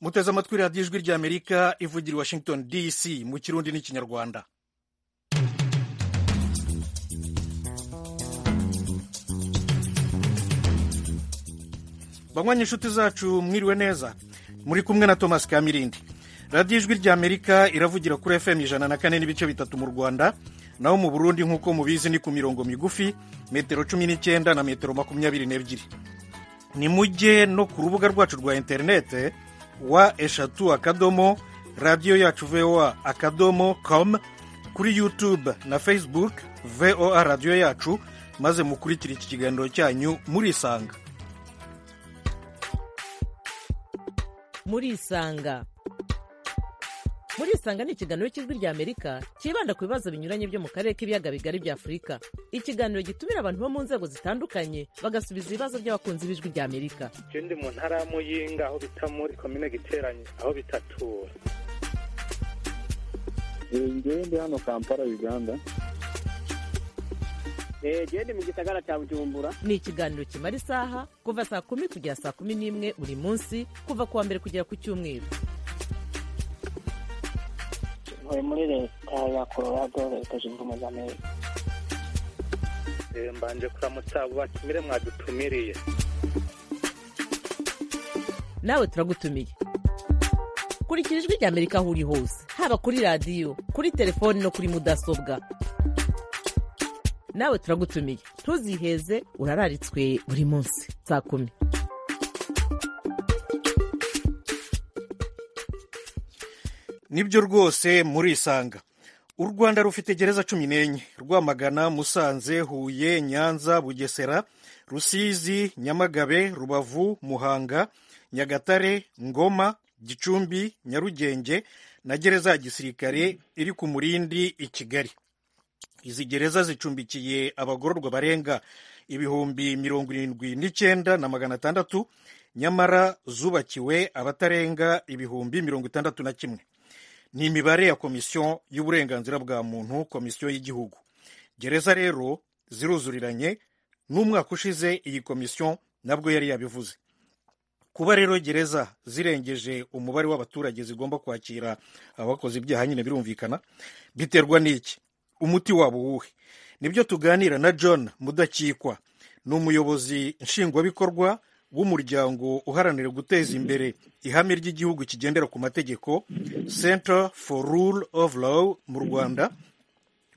muteze amatwi radiyo ijwi ry'amerika ivugira i washington dc mu kirundi n'ikinyarwanda banywanyi inshuti zacu mwiriwe neza muri kumwe na thomas kamirindi radiyo ijwi ry'amerika iravugira kuri fm ijana na kane n'ibice bitatu mu rwanda naho mu burundi nk'uko mubizi ni ku mirongo migufi metero cumi n'icyenda na metero makumyabiri n'ebyiri ni mujye no ku rubuga rwacu rwa interinete wa eshatu akadomo radiyo yacu voa akadomo com kuri yutube na facebook voa radiyo yacu maze mukurikire iki kiganiro cyanyu murisanga murisanga murisanga ni ikiganiro cy'ijwi ry'amerika cyibanda ku bibazo binyuranye byo mu karere k'ibiyaga bigari bya afurika ikiganiro gitumira abantu bo mu nzego zitandukanye bagasubiza ibibazo by'abakunzi b'ijwi ry'amerika ndi mu ntara ya muyinga aho bita muri komine giteranye aho bitatura ngewe ndi hano kampala uganda genda mu gisagara cya bujumbura ni ikiganiro kimara isaha kuva saa kumi kugera saa kumi n'imwe buri munsi kuva ku wa mbere kugera ku cyumweru ntuye muri leta ya colorado leta zunze ubumwe za amerika mbanje kuramutsa abo batumire mwadutumiriye nawe turagutumiye kurikira ijwi ry'amerika aho uri hose haba kuri radiyo kuri telefoni no kuri mudasobwa nawe turagutumiye ntuziheze urararitswe buri munsi saa kumi nibyo rwose murisanga u rwanda rufite gereza cumi n'enye rwamagana musanze huye nyanza bugesera rusizi nyamagabe rubavu muhanga nyagatare ngoma gicumbi nyarugenge na gereza ya gisirikare iri ku murindi i kigali izi gereza zicumbikiye abagororwa barenga ibihumbi mirongo irindwi n'icyenda na magana atandatu nyamara zubakiwe abatarenga ibihumbi mirongo itandatu na kimwe ni imibare ya komisiyo y'uburenganzira bwa muntu komisiyo y'igihugu gereza rero ziruzuriranye n'umwaka ushize iyi komisiyo nabwo yari yabivuze kuba rero gereza zirengeje umubare w'abaturage zigomba kwakira abakoze ibyaha nyine birumvikana biterwa n'iki umuti wabo uwuhe nibyo tuganira na john mudakikwa ni umuyobozi nshingwabikorwa w'umuryango uharanira guteza imbere ihame ry'igihugu kigendera ku mategeko center for rule of law mu rwanda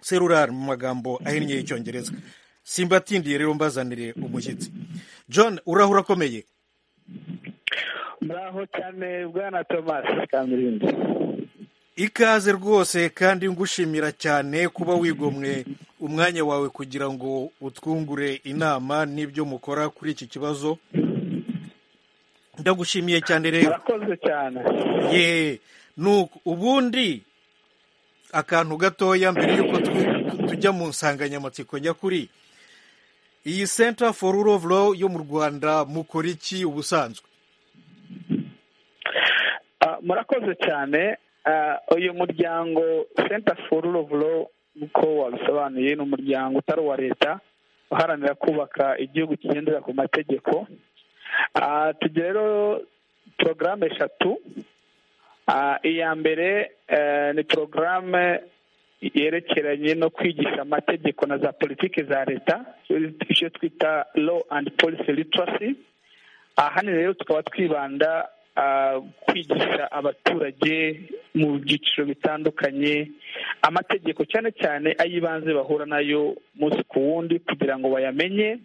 serurar mu magambo ahinnye y'icyongereza simbatindiye rero mbazanire umushyitsi john urahura akomeye muraho cyane bwana thomas kamirindi ikaze rwose kandi ngushimira cyane kuba wigomwe umwanya wawe kugira ngo utwungure inama n'ibyo mukora kuri iki kibazo ndagushimiye cyane rero murakoze cyane ye nuko ubundi akantu gatoya mbere y'uko tujya mu nsanganyamatsiko njya kuri iyi center for rule of law yo mu rwanda mukora iki ubusanzwe murakoze cyane uyu muryango senta foru rovu nk'uko wabisobanuye ni umuryango utari uwa leta uharanira kubaka igihugu kigendera ku mategeko tugira rero porogaramu eshatu iya mbere ni porogaramu yerekeranye no kwigisha amategeko na za politiki za leta icyo twita law and policy literacy hano rero tukaba twibanda kwigisha abaturage mu byiciro bitandukanye amategeko cyane cyane ay'ibanze bahura nayo umunsi ku wundi kugira ngo bayamenye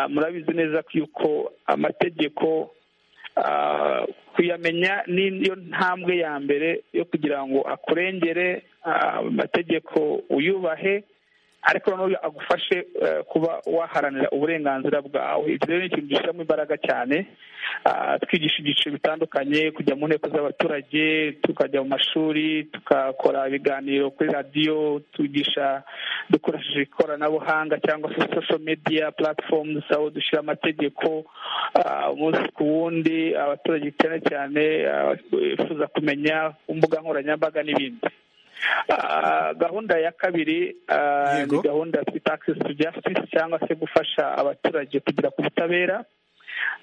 murabizi neza ko yuko amategeko kuyamenya niyo ntambwe ya mbere yo kugira ngo akurengere amategeko uyubahe ariko noneho agufashe kuba waharanira uburenganzira bwawe ibyo rero ni ikintu dushyiramo imbaraga cyane twigisha ibyiciro bitandukanye kujya mu nteko z'abaturage tukajya mu mashuri tukakora ibiganiro kuri radiyo tugisha dukoresheje ikoranabuhanga cyangwa se sosho mediya platforms aho dushyira amategeko umunsi ku wundi abaturage cyane cyane bifuza kumenya imbuga nkoranyambaga n'ibindi gahunda ya kabiri ni gahunda twita akisesi jasitisi cyangwa se gufasha abaturage kugera ku butabera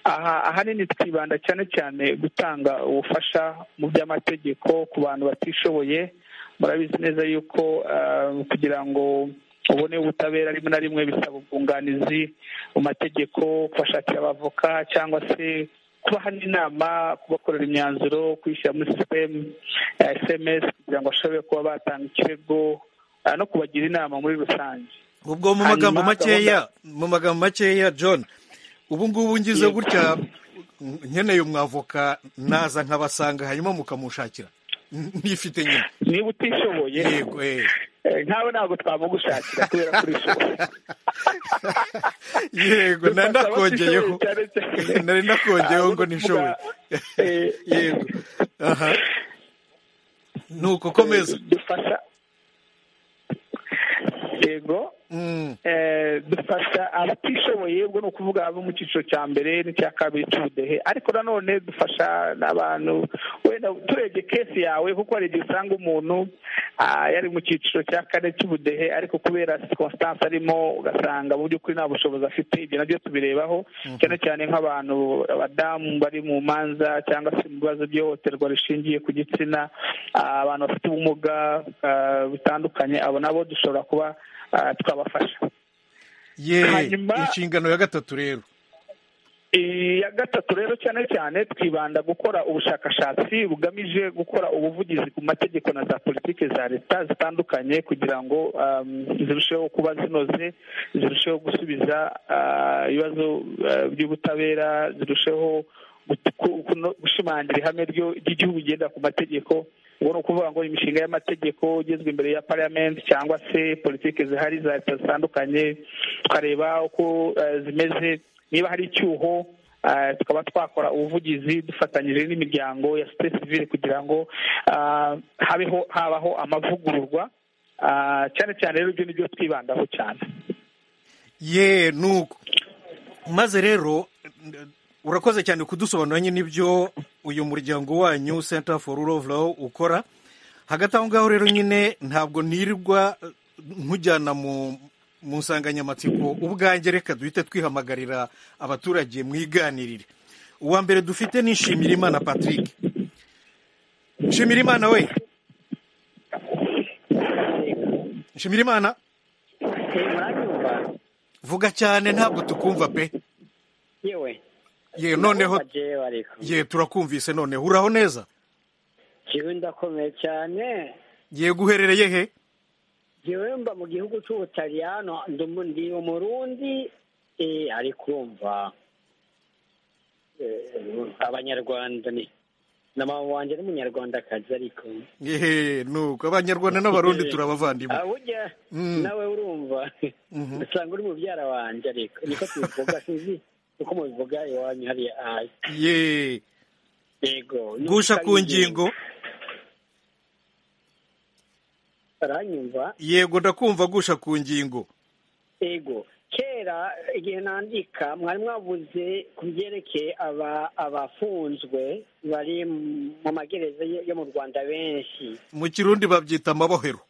aha ahanini twibanda cyane cyane gutanga ubufasha mu by'amategeko ku bantu batishoboye murabizi neza yuko ah, kugira ngo ubone ubutabera rimwe na rimwe bisaba ubwunganizi mu mategeko kubashakira abavoka cyangwa se kubaha n'inama kubakorera imyanzuro kwishyira muri sisitemu ya sms kugira ngo bashobore kuba batanga ikirego ah, no kubagira inama muri rusange ubwo mu magambo Hanyuma makeya mu magambo makeya john ubu ngubu ngize Yego. gutya nkeneye umwavoka naza nkabasanga hanyuma mukamushakira N- nifite nyine niba utishoboye yego eh. eh, nkawe ntabwo twamugushakira kubera ko urishoboye yego nari Dufasha nakongeyeho abatishoboye cyane cyane. nari nakongeyeho Ah, ngo nishoboye tuvuga, eh, yego aha nuko komeza dufasha yego Mm, eh, dufasha abatishoboye ubwo ni ukuvuga abo mu cyiciro cya mbere n'icya kabiri cy'ubudehe ariko nanone dufasha n'abantu wenda turebye kesi yawe kuko hari igihe usanga umuntu ah, yari mu cyiciro cya kane cy'ubudehe ariko kubera circumstance arimo ugasanga mu by'ukuri nta bushobozi afite ibyo nabyo tubirebaho cyane cyane nk'abantu abadamu bari mu manza cyangwa se mu bibazo by'ihohoterwa rishingiye ku gitsina ah, abantu bafite ubumuga ah, butandukanye abo nabo dushobora kuba ah, twabafasha ye Hanyuma- inshingano ya gatatu rero iya gatatu rero cyane cyane twibanda gukora ubushakashatsi bugamije gukora ubuvugizi ku mategeko na za politiki za leta zitandukanye kugira ngo um, zirusheho kuba zinoze zirusheho gusubiza ah, ibibazo ah, by'ubutabera zirusheho gut- ku- kuno- gushimangira ihame ryo- ry'igihugu rigendera ku mategeko ubwo ni ukuvuga ngo imishinga y'amategeko igezwe imbere ya parliament cyangwa se politiki zihari za leta zitandukanye tukareba uko eh, zimeze niba hari icyuho eh, tukaba twakora ubuvugizi dufatanyije n'imiryango ya sosiyete sivile kugira ngo ah, habeho habaho amavugururwa ah, cyane cyane rero ibyo nibyo twibandaho cyane ye nuko maze rero urakoze cyane kudusobanura nyine ibyo uyu muryango wanyu center for rule of law ukora hagati aho ngaho rero nyine ntabwo nirirwa nkujyana mu mu nsanganyamatsiko ubwanjye reka duhite twihamagarira abaturage mwiganirire uwa mbere dufite ni Nshimirimana Patrick Nshimirimana we Nshimirimana muranyumva vuga cyane ntabwo tukumva pe yewe ye noneho jewe ariko ye turakumvise noneho uraho neza jewe ndakomeye cyane yego uherereye he jewe mba mu gihugu cy'ubutaliyano ndumu- ndi umurundi eh, ariko umva eh, abanyarwanda ni na mama wanjye ni umunyarwandakazi ariko ehe nuko abanyarwanda n'abarundi turabavandimwe burya Mm. nawe urumva Mhm. usanga uri mubyara wanjye ariko niko tubivuga sinzi uko mubivuga iwanyu hariya ayi ye yego gusha ku ngingo aranyumva yego ndakumva gusha ku ngingo ego kera igihe nandika mwari mwavuze ku byerekeye aba- abafunzwe bari mu magereza yo yo mu rwanda benshi mu kirundi babyita amabohero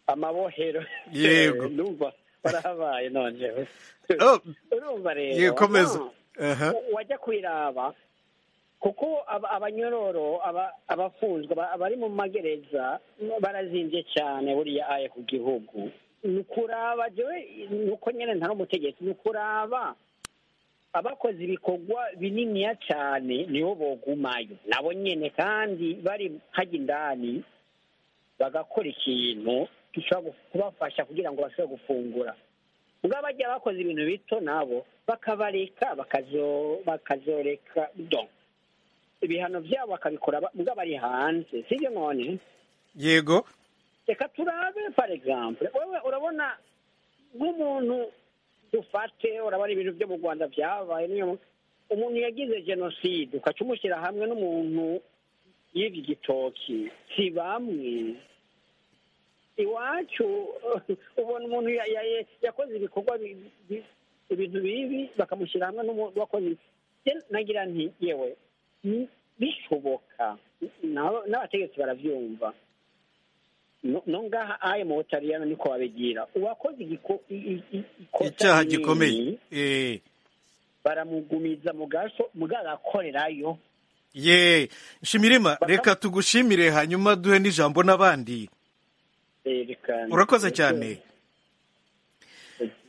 amabohero Yego. numva barahabaye noneho Oh, urumva rero ye komeza no. aha wajya kwiraba kuko aba- abanyororo aba- abafunzwe aba- abari mu magereza barazimbye cyane buriya aye ku gihugu ni ukuraba jewe ni uko nyine ntari umutegetsi ni ukuraba abakoze ibikorwa bininiya cyane nibo bogumayo nabo nyine kandi bari hajya indani bagakora ikintu gishobora gu- kubafasha kugira ngo bashobore gufungura ubwo bajya bakoze ibintu bito nabo bakabareka bakazo- bakazoreka do ibihano byabo bakabikora ba- ubwo bari hanze sibyo none yego reka turabe par exemple wowe urabona nk'umuntu dufate urabona ibintu byo mu rwanda byabaye niyo mpamvu umuntu yagize jenoside ukaca umushyira hamwe n'umuntu y'ibyo igitoki si bamwe iwacu ubona umuntu ya- ya- ya- yakoze ibikorwa bi- bi- ibintu bibi bakamushyira hamwe n'umuntu wakoze Je- nagira nti yewe ni- bishoboka N'aba- n'abategetsi barabyumva no no ngaha aye mu butaliyano niko babigira uwakoze igiko- i- i- i- ikosa icyaha rinini gikomeye Eh, baramugumiza mugagakorerayo ye shimirima Bakam- reka tugushimire hanyuma duhe n'ijambo n'abandi yerekana urakoze cyane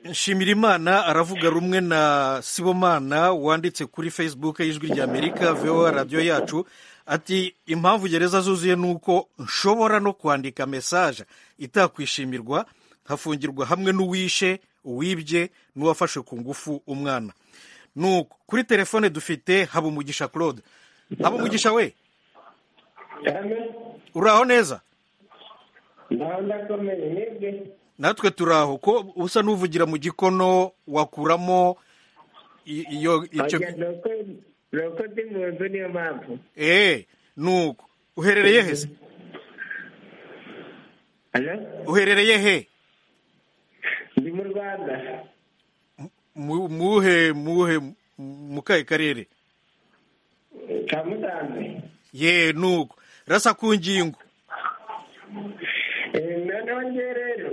nshimira imana aravuga rumwe na sibomana wanditse kuri facebook y'ijwi ry'amerika voa radiyo yacu ati impamvu gereza zuzuye ni uko nshobora no kwandika mesaje itakwishimirwa nkafungirwa hamwe n'uwishe uwibye n'uwafashe ku ngufu umwana nuko kuri telefone dufite habumugisha claude habumugisha we uraho neza ndakomeye mwebwe natwe turaho ko usa n'uvugira mu gikono wakuramo i- iyo icyo Oya, ni uko ni uko ndi mu nzu niyo mpamvu eh nuko uherereye he se? Alo? uherereye he ndi mu rwanda Mu- muhe muhe mu kahe karere ka musanze ye nuko rasa ku ngingo Eh, noneho ngewe rero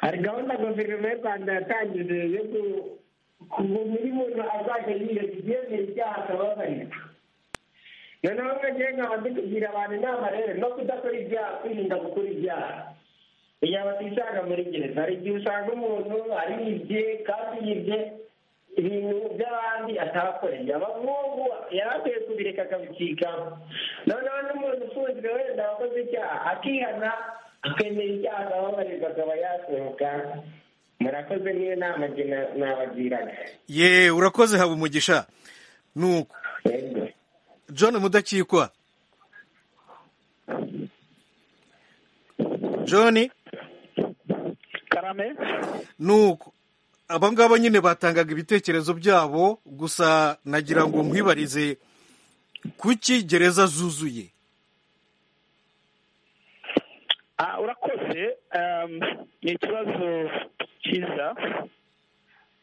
hari gahunda guverinoma y'u rwanda yatangije yo ku- ku buri muntu azajya yiyereka ibyemera ibyaha akababarirwa noneho nka ngewe nkaba ndi kugira abantu inama rero no kudakora ibyaha kwirinda gukora ibyaha kugira ngo batisanga muri gereza hari igihe usanga umuntu aribye kandi yibye ibintu by'abandi atakoreye abahungu yari akwiye kubireka akabicikaho noneho n'umuntu ufunzwe wenda wakoze icyaha akihana akemera icyaha akababarirwa akaba yasohoka murakoze niyo nama njye na- nabagiraga ye urakoze haba umugisha nuko Yego. john mudakikwa john karame nuko aba ngaba nyine batangaga ibitekerezo byabo gusa nagira ngo nkwibarize kuki gereza zuzuye Ah, urakoze um, ni ikibazo cyiza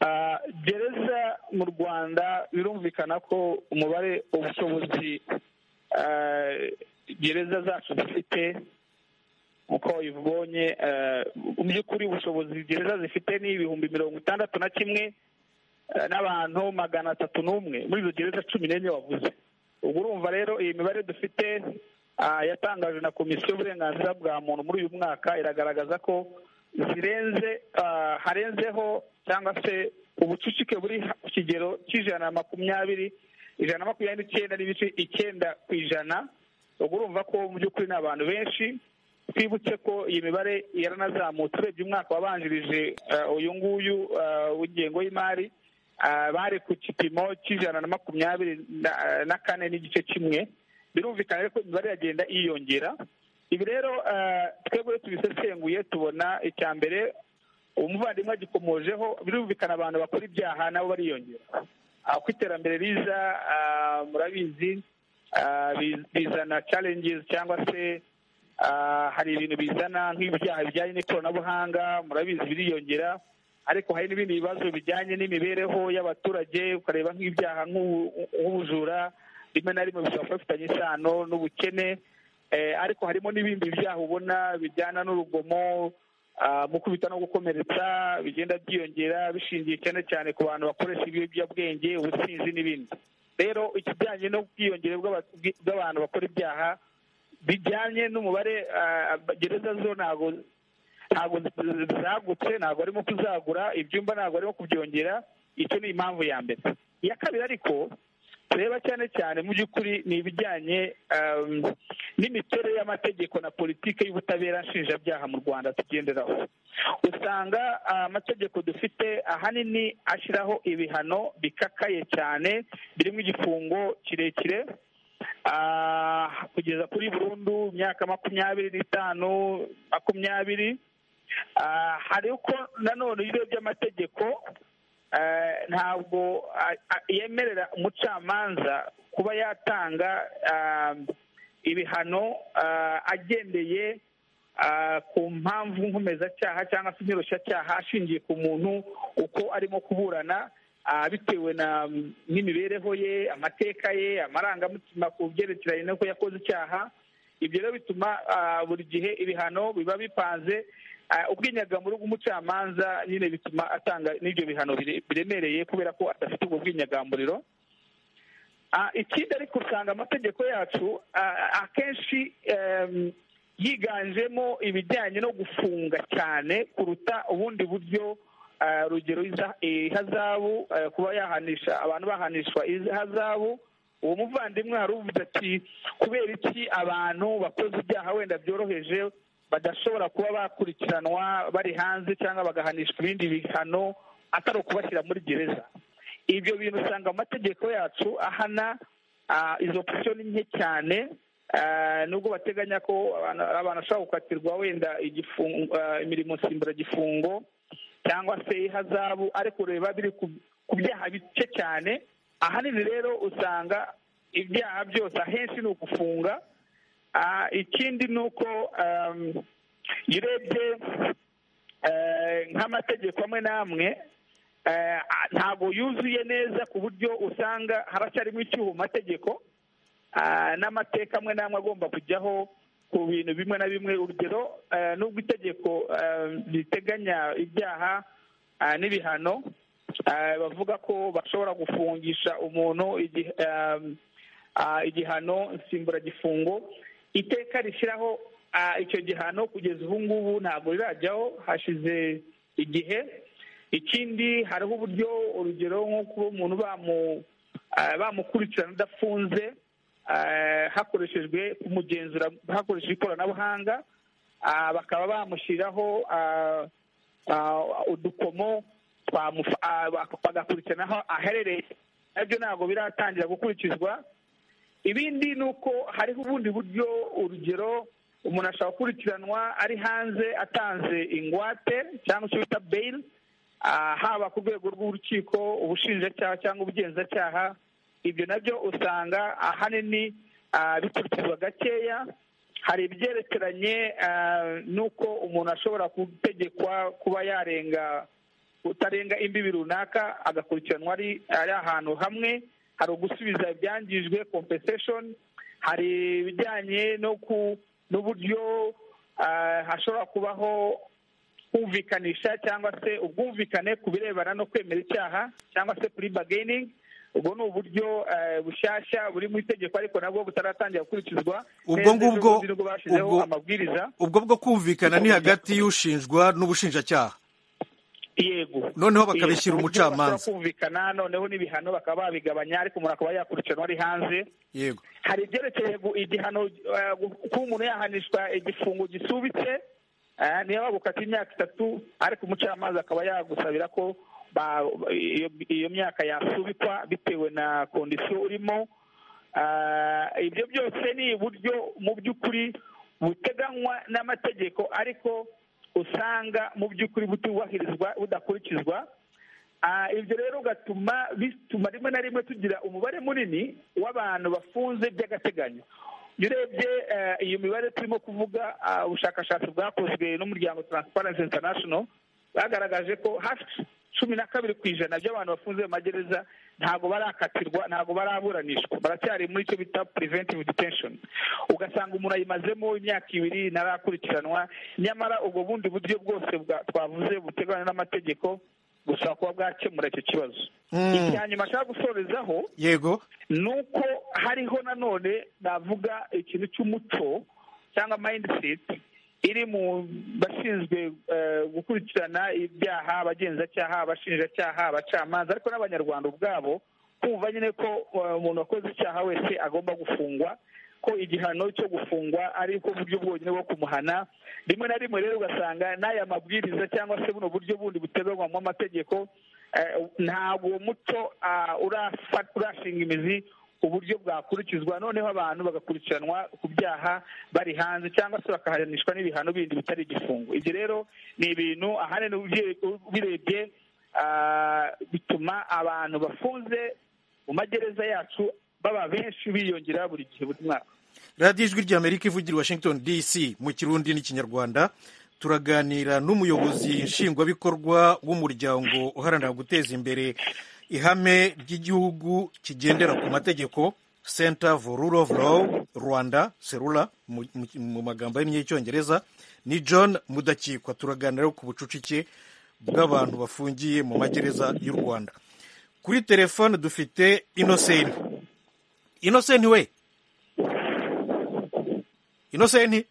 Ah, gereza mu rwanda birumvikana ko umubare ubushobozi ah, gereza zacu zifite uko ubibonye ah, mu by'ukuri ubushobozi gereza zifite ni ibihumbi mirongo itandatu na kimwe ah, n'abantu magana atatu n'umwe muri izo gereza cumi n'enye wavuze ubwo urumva rero iyi mibare dufite ah, yatangajwe na komisiyo y'uburenganzira bwa muntu muri uyu mwaka iragaragaza ko zirenze ah, harenzeho cyangwa se ubucucike buri ha- ku kigero cy'ijana na makumyabiri ijana na makumyabiri n'icyenda n'ibice icyenda ku ijana ubwo urumva ko mu by'ukuri ni abantu benshi twibutse ko iyi mibare yaranazamutse urebye umwaka wabanjirije eh, uyu nguyu eh, w'ingengo y'imari ah, bari ku gipimo cy'ijana na makumyabiri na- eh, na kane n'igice kimwe birumvikana rero ko imibare iragenda yiyongera ibi rero eh, twebwe iyo tubisesenguye tubona icya mbere umuvandimwe agikomojeho birumvikana abantu bakora ibyaha nabo bariyongera Ah, uko iterambere riza ah, murabizi ah, bi- bizana challenges cyangwa se ah, hari ibintu bizana nk'ibyaha bijyanye n'ikoranabuhanga murabizi biriyongera ariko hari n'ibindi bibazo bijyanye n'imibereho y'abaturage ukareba nk'ibyaha nk'ubu- nk'ubujura rimwe na rimwe bishobora kuba bifitanye isano n'ubukene Eh, ariko harimo n'ibindi byaha ubona bijyana n'urugomo ah, mu kubita no gukomeretsa bigenda byiyongera bishingiye cyane cyane ku bantu bakoresha ibiyobyabwenge ubusinzi n'ibindi rero ikijyanye n'ubwiyongere bw'aba- bw'i- bw'abantu bakora ibyaha bijyanye n'umubare ah, gereza zo ntabwo ntabwo zagutse ntabwo arimo kuzagura ibyumba ntabwo arimo kubyongera icyo ni impamvu ya mbere iya kabiri ariko tureba cyane cyane mu by'ukuri ni ibijyanye um, n'imiterere y'amategeko na politiki y'ubutabera nshinjabyaha mu rwanda tugenderaho usanga ah, amategeko dufite ahanini ashyiraho ibihano bikakaye cyane birimo igifungo kirekire ah, kugeza kuri burundu imyaka makumyabiri n'itanu makumyabiri Ah, hari uko nanone ibiro by'amategeko eh, ntabwo ah, ah, yemerera umucamanza kuba yatanga ah, ibihano ah, agendeye ah, ku mpamvu nkomeza-cyaha cyangwa se inyoroshyacyaha ashingiye ku muntu uko arimo kuburana ah, bitewe na n'imibereho ye amateka ye amarangamutima ku byerekeranye n'uko yakoze icyaha ibyo rero bituma ah, buri gihe ibihano biba bipanze ubw'inyagamurugo umucamanza nyine bituma atanga n'ibyo bihano biremereye kubera ko adafite ubwo bw'inyagamburiro ikindi ariko usanga amategeko yacu akenshi yiganjemo ibijyanye no gufunga cyane kuruta ubundi buryo urugero ihazabu kuba yahanisha abantu bahanishwa ihazabu uwo muvandimwe uvuze ati kubera iki abantu bakoze ibyaha wenda byoroheje badashobora kuba bakurikiranwa bari hanze cyangwa bagahanishwa ibindi bihano atari ukubashyira muri gereza ibyo bintu usanga amategeko yacu ahana izo opsiyo ni nke cyane nubwo bateganya ko abantu bashobora gukatirwa wenda imirimo nsimburagifungo cyangwa se ihazabu ariko ureba biri ku byaha bike cyane ahanini rero usanga ibyaha byose ahenshi ni ugufunga ikindi ni uko iyo urebye nk'amategeko amwe n'amwe ntabwo yuzuye neza ku buryo usanga haracyarimo icyuho mu mategeko n'amateka amwe n'amwe agomba kujyaho ku bintu bimwe na bimwe urugero n'ubwo itegeko riteganya ibyaha n'ibihano bavuga ko bashobora gufungisha umuntu igihano nsimburagifungo iteka rishyiraho icyo gihano kugeza ubu ngubu ntabwo rirajyaho hashize igihe ikindi hariho uburyo urugero nko kuba umuntu bamukurikirana udafunze hakoreshejwe kumugenzura hakoreshejwe ikoranabuhanga bakaba bamushyiraho udukomo bagakurikiranaho aherereye nabyo ntabwo biratangira gukurikizwa ibindi ni uko hariho ubundi buryo urugero umuntu ashobora gukurikiranwa ari hanze atanze ingwate cyangwa icyo bita beyiri haba ku rwego rw'urukiko ubushinjacyaha cyangwa ubugenzacyaha ibyo nabyo usanga ahanini bikurikizwa gakeya hari ibyerekeranye n'uko umuntu ashobora gutegekwa kuba yarenga utarenga imbibi runaka agakurikiranwa ari ahantu hamwe hari ugusubiza ibyangijwe kompenseshoni hari ibijyanye n'uburyo hashobora kubaho kumvikanisha cyangwa se ubwumvikane ku birebana no kwemera icyaha cyangwa se kuri bageyiningi ubwo ni uburyo bushyashya buri mu itegeko ariko nabwo butaratangira gukurikizwa ubwo ngubwo ubwo bwo kumvikana ni hagati y'ushinjwa n'ubushinjacyaha yego noneho bakabishyira umucamanza kumvikana noneho n'ibihano bakaba babigabanya ariko umuntu akaba yakurikiranwa ari hanze yego hari ibyerekeye igihano kuba umuntu yahanishwa igifungo gisubitse niyo bagukata imyaka itatu ariko umucamanza akaba yagusabira ko iyo myaka yasubikwa bitewe na kondisiyo urimo ibyo byose ni uburyo mu by'ukuri buteganywa n'amategeko ariko usanga mu by'ukuri butubahirizwa budakurikizwa ibyo rero ugatuma bituma rimwe na rimwe tugira umubare munini w'abantu bafunze by'agateganyo iyo urebye iyo mibare turimo kuvuga ubushakashatsi bwakozwe n'umuryango taransiparensi intanashono bagaragaje ko hafi cumi na kabiri ku ijana by'abantu bafunze mu magereza ntabwo barakatirwa ntabwo baraburanishwa baracyari muri icyo bita puriventive detenshoni ugasanga umuntu ayimazemo imyaka ibiri ntarakurikiranwa nyamara ubwo bundi buryo bwose twavuze buteganywa n'amategeko gushobora kuba bwakemura icyo kibazo icya nyuma ashaka gusorezaho yego ni uko hariho nanone navuga ikintu cy'umuco cyangwa mayindiseti iri mu bashinzwe gukurikirana ibyaha abagenzacyaha abashinjacyaha abacamanza ariko n'abanyarwanda ubwabo kumva nyine ko umuntu wakoze icyaha wese agomba gufungwa ko igihano cyo gufungwa ari bwo buryo bwonyine bwo kumuhana rimwe na rimwe rero ugasanga n'aya mabwiriza cyangwa se buno buryo bundi buteganywa mu mategeko ntabwo uwo muco urashinga imizi uburyo bwakurikizwa noneho abantu bagakurikiranwa ku byaha bari hanze cyangwa se bakahanishwa n'ibihano bindi bitari igifungo ibyo rero ni ibintu ahanini ubirebye bituma abantu bafunze mu magereza yacu baba benshi biyongera buri gihe buri mwaka radiyo ijwi ry'amerika ivugira washington dc mu kirundi n'ikinyarwanda turaganira n'umuyobozi nshingwabikorwa w'umuryango uharanira guteza imbere ihame ry'igihugu kigendera ku mategeko center for rule of law rwanda serula mu magambo y'icyongereza ni john mudakikwa turaganira ku bucucike bw'abantu bafungiye mu magereza y'u rwanda kuri telefone dufite inosenti inosenti we inosenti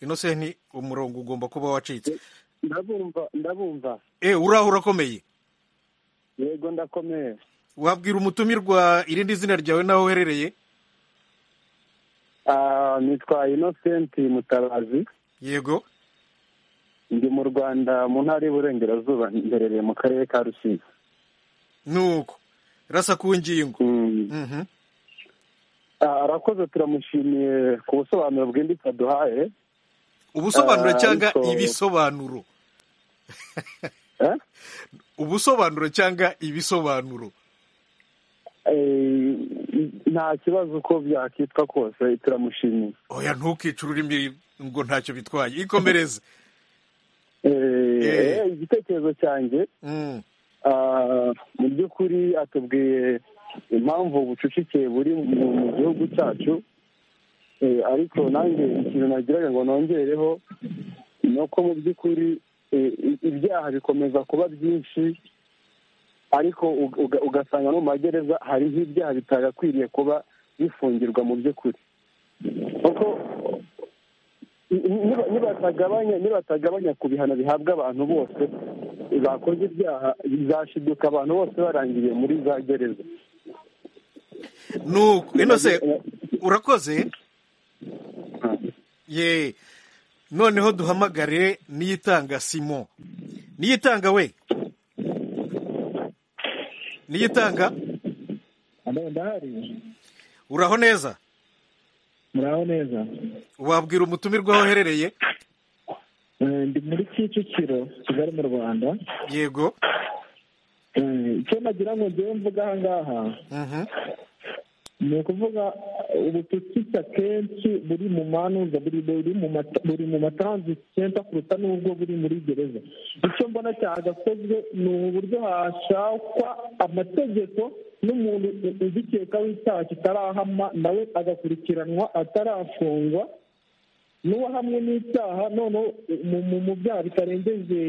inosenti umurongo ugomba kuba wacitse ndabumva ndabumva eh uraho urakomeye yego ndakomeye wabwira umutumirwa irindi zina ryawe n'aho uherereye Ah, nitwa inosenti mutabazi yego ndi mu rwanda mu ntara y'uburengerazuba mberereye mu karere ka rusizi nuko rasa ku ngingo Mm. Mhm. Ah, arakoze turamushimiye ku busobanuro bwimbitse aduhaye ubusobanuro Ah, cyangwa ariko- ibisobanuro Eh? ubusobanuro cyangwa ibisobanuro Eh, nta kibazo uko byakitwa kose turamushimiye oya ntukice ururimi ngo ntacyo bitwaye ikomereze Eh, Eh. eh, igitekerezo cyanjye Mm. Ah, mu by'ukuri atubwiye impamvu ubucucike buri mu mu gihugu cyacu Eh, ariko nanjye ikintu nagiraga ngo nongereho ni uko mu by'ukuri eh, i- ibyaha bikomeza kuba byinshi ariko uga- uga- ugasanga no mu magereza hariho ibyaha bitagakwiriye kuba bifungirwa mu by'ukuri kuko niba- nibatagabanya nibatagabanya ku bihano bihabwa abantu bose bakoze ibyaha bizashiduka abantu bose barangiriye muri za gereza nuko inose urakoze ye noneho duhamagare niyitanga simo niyitanga we niyitanga ndahari uraho neza muraho neza wabwira umutumirwa aho uherereye Eh, ndi muri kicukiro kigali mu rwanda yego Eh, icyo nagira ngo njyewe mvuga aha ngaha Mhm. ni ukuvuga eh, ubucucike akenshi buri mu manuza buri buri mu mata- buri mu matransit center kuruta n'ubwo buri muri gereza icyo mbona cyagakozwe ni uburyo hashakwa amategeko n'umuntu u- ugikeka w'icyaha kitarahama nawe agakurikiranwa atarafungwa n'uwahamwe n'icyaha noneho mu- mu- mu byaha bitarengeje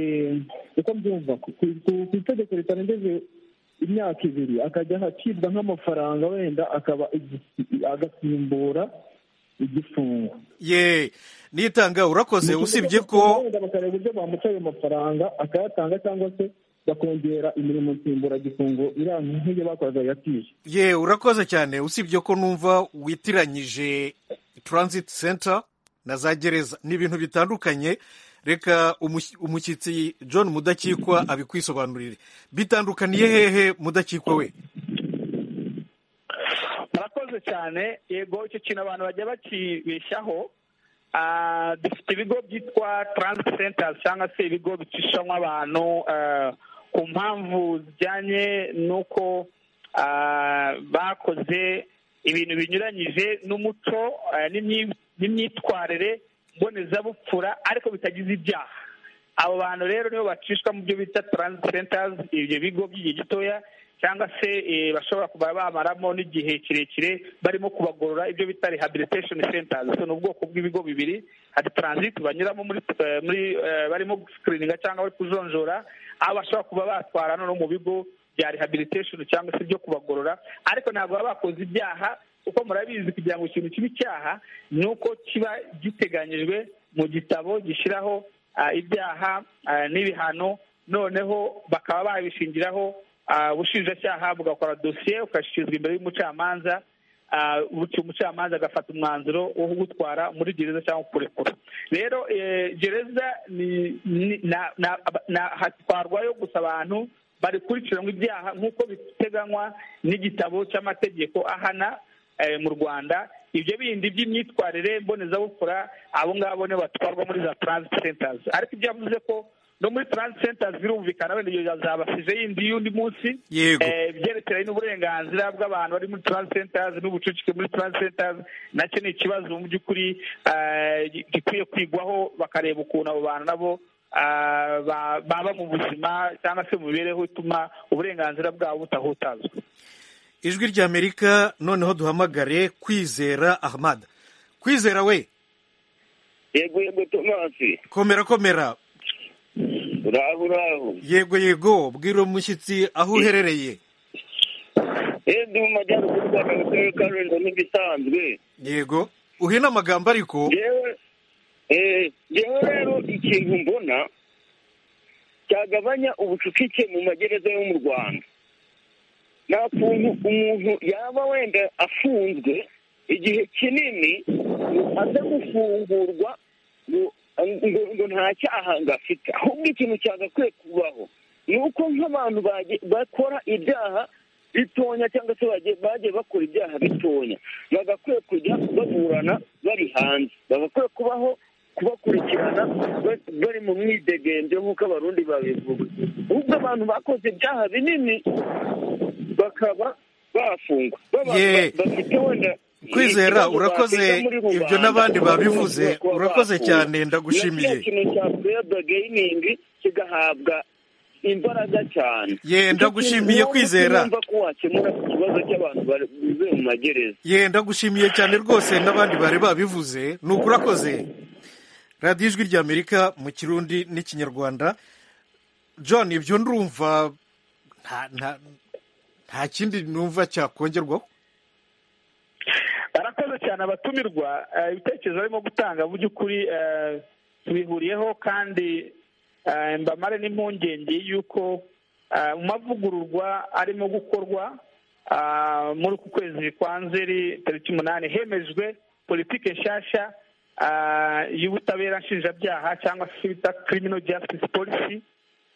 uko mbyumva ku ku- ku itegeko ritarengeje imyaka ibiri akajya acibwa nk'amafaranga wenda akaba igi- agasimbura igifungo ye niyitanga urakoze usibye ko wenda bakareba uburyo bamuca ayo mafaranga akayatanga cyangwa se bakongera imirimo nsimburagifungo iranga nk'iyo bakoraga yatije ye urakoze cyane usibye ko numva witiranyije transit center na za gereza ni ibintu bitandukanye reka umush- umushyitsi john mudakikwa abikwisobanurire bitandukaniye hehe mudakikwa we murakoze cyane yego icyo kintu abantu bajya bakibeshaho Ah, dufite ibigo byitwa transit centers cyangwa se ibigo bicishamo abantu ah, ku mpamvu zijyanye n'uko ah, bakoze ibintu binyuranyije n'umuco ah, n'imyi- n'imyitwarire mbonezabupfura ariko bitagize ibyaha abo bantu rero nibo bacishwa mu byo bita transit centers ibyo bigo by'igihe gitoya cyangwa se eh, bashobora kuba bamaramo n'igihe kirekire barimo kubagorora ibyo bita rehabilitation centers so ni ubwoko bw'ibigo bibiri hari transit banyuramo muri eh, muri eh, barimo screeninga cyangwa bari kujonjora aho bashobora kuba batwara noneho mu bigo bya rehabilitation cyangwa se ibyo kubagorora ariko ntabwo baba bakoze ibyaha kuko murabizi kugira ngo ikintu kibe icyaha ni uko kiba giteganyijwe mu gitabo gishyiraho ah, ibyaha ah, n'ibihano noneho bakaba babishingiraho ah, ubushinjacyaha bugakora dosiye ugashyizwa imbere y'umucamanza ah, bityo umucamanza agafata umwanzuro wo kugutwara muri gereza cyangwa kukurekura rero eh, gereza ni- ni- na- na- na- hatwarwayo gusa abantu barikurikiranwa ibyaha nk'uko biteganywa n'igitabo cy'amategeko ahana eh, mu rwanda ibyo bindi by'imyitwarire mbonezabupfura abo ngabo nibo batwarwa muri za transit centers ariko ibyo yavuze ko no muri transit centers birumvikana wenda ibyo yazabasize yindi y'undi munsi Yego. Eh, ibyerekeranye n'uburenganzira bw'abantu bari muri transit centers n'ubucucike muri transit centers nacyo ni ikibazo mu by'ukuri eh, gi- gikwiye kwigwaho bakareba ukuntu abo bantu nabo ah, ba- baba mu buzima cyangwa se mu mibereho ituma uburenganzira bwabo butahutazwa ijwi ry'amerika noneho duhamagare kwizera ahmad kwizera we yego yego tomasi komera komera uraho uraho yego yego bwira umushyitsi aho uherereye ndi mu majyaruguru rwa mu karere ka rulindo nk'ibisanzwe yego uhina amagambo ariko yewe yewe rero ikintu mbona cyagabanya ubucucike mu magereza yo mu rwanda nta kuntu umuntu yaba wenda afunzwe igihe kinini ngo aze gufungurwa ngo ngo ngo nta cyaha ngafite ahubwo ikintu cyagakwiye kubaho ni uko nk'abantu bage- bakora ibyaha bitonya cyangwa se bagiye- bagiye bakora ibyaha bitonya bagakwiye kujya baburana bari hanze bagakwiye kubaho kubakurikirana ba- bari mu mwidegemvyo nk'uko abarundi babivuga ahubwo abantu bakoze ibyaha binini bakaba bafungwa Baba- Ye. ba- bafite wenda kwizera ikibazo urakoze bateza muri rubanda. ibyo n'abandi babivuze Kuba urakoze bakuwe. cyane ndagushimiye na kiriya kintu cya pureba geyiningi kigahabwa imbaraga cyane Ye, ndagushimiye, Kwizera. numva ko wakemura ikibazo cy'abantu bivuye mu magereza ye ndagushimiye cyane rwose n'abandi bari babivuze ni ukurakoze radiyo ijwi ry'amerika mu kirundi n'ikinyarwanda john ibyo ndumva nta- nta- nta kindi numva cyakongerwaho barakoze cyane abatumirwa eh, ibitekerezo barimo gutanga mu by'ukuri eh, tubihuriyeho kandi eh, mbamare n'impungenge y'uko eh, mu mavugururwa arimo gukorwa ah, muri uku kwezi kwa nzeri tariki umunani hemejwe politiki nshyashya ah, y'ubutabera nshinjabyaha cyangwa se icyo bita criminal justice policy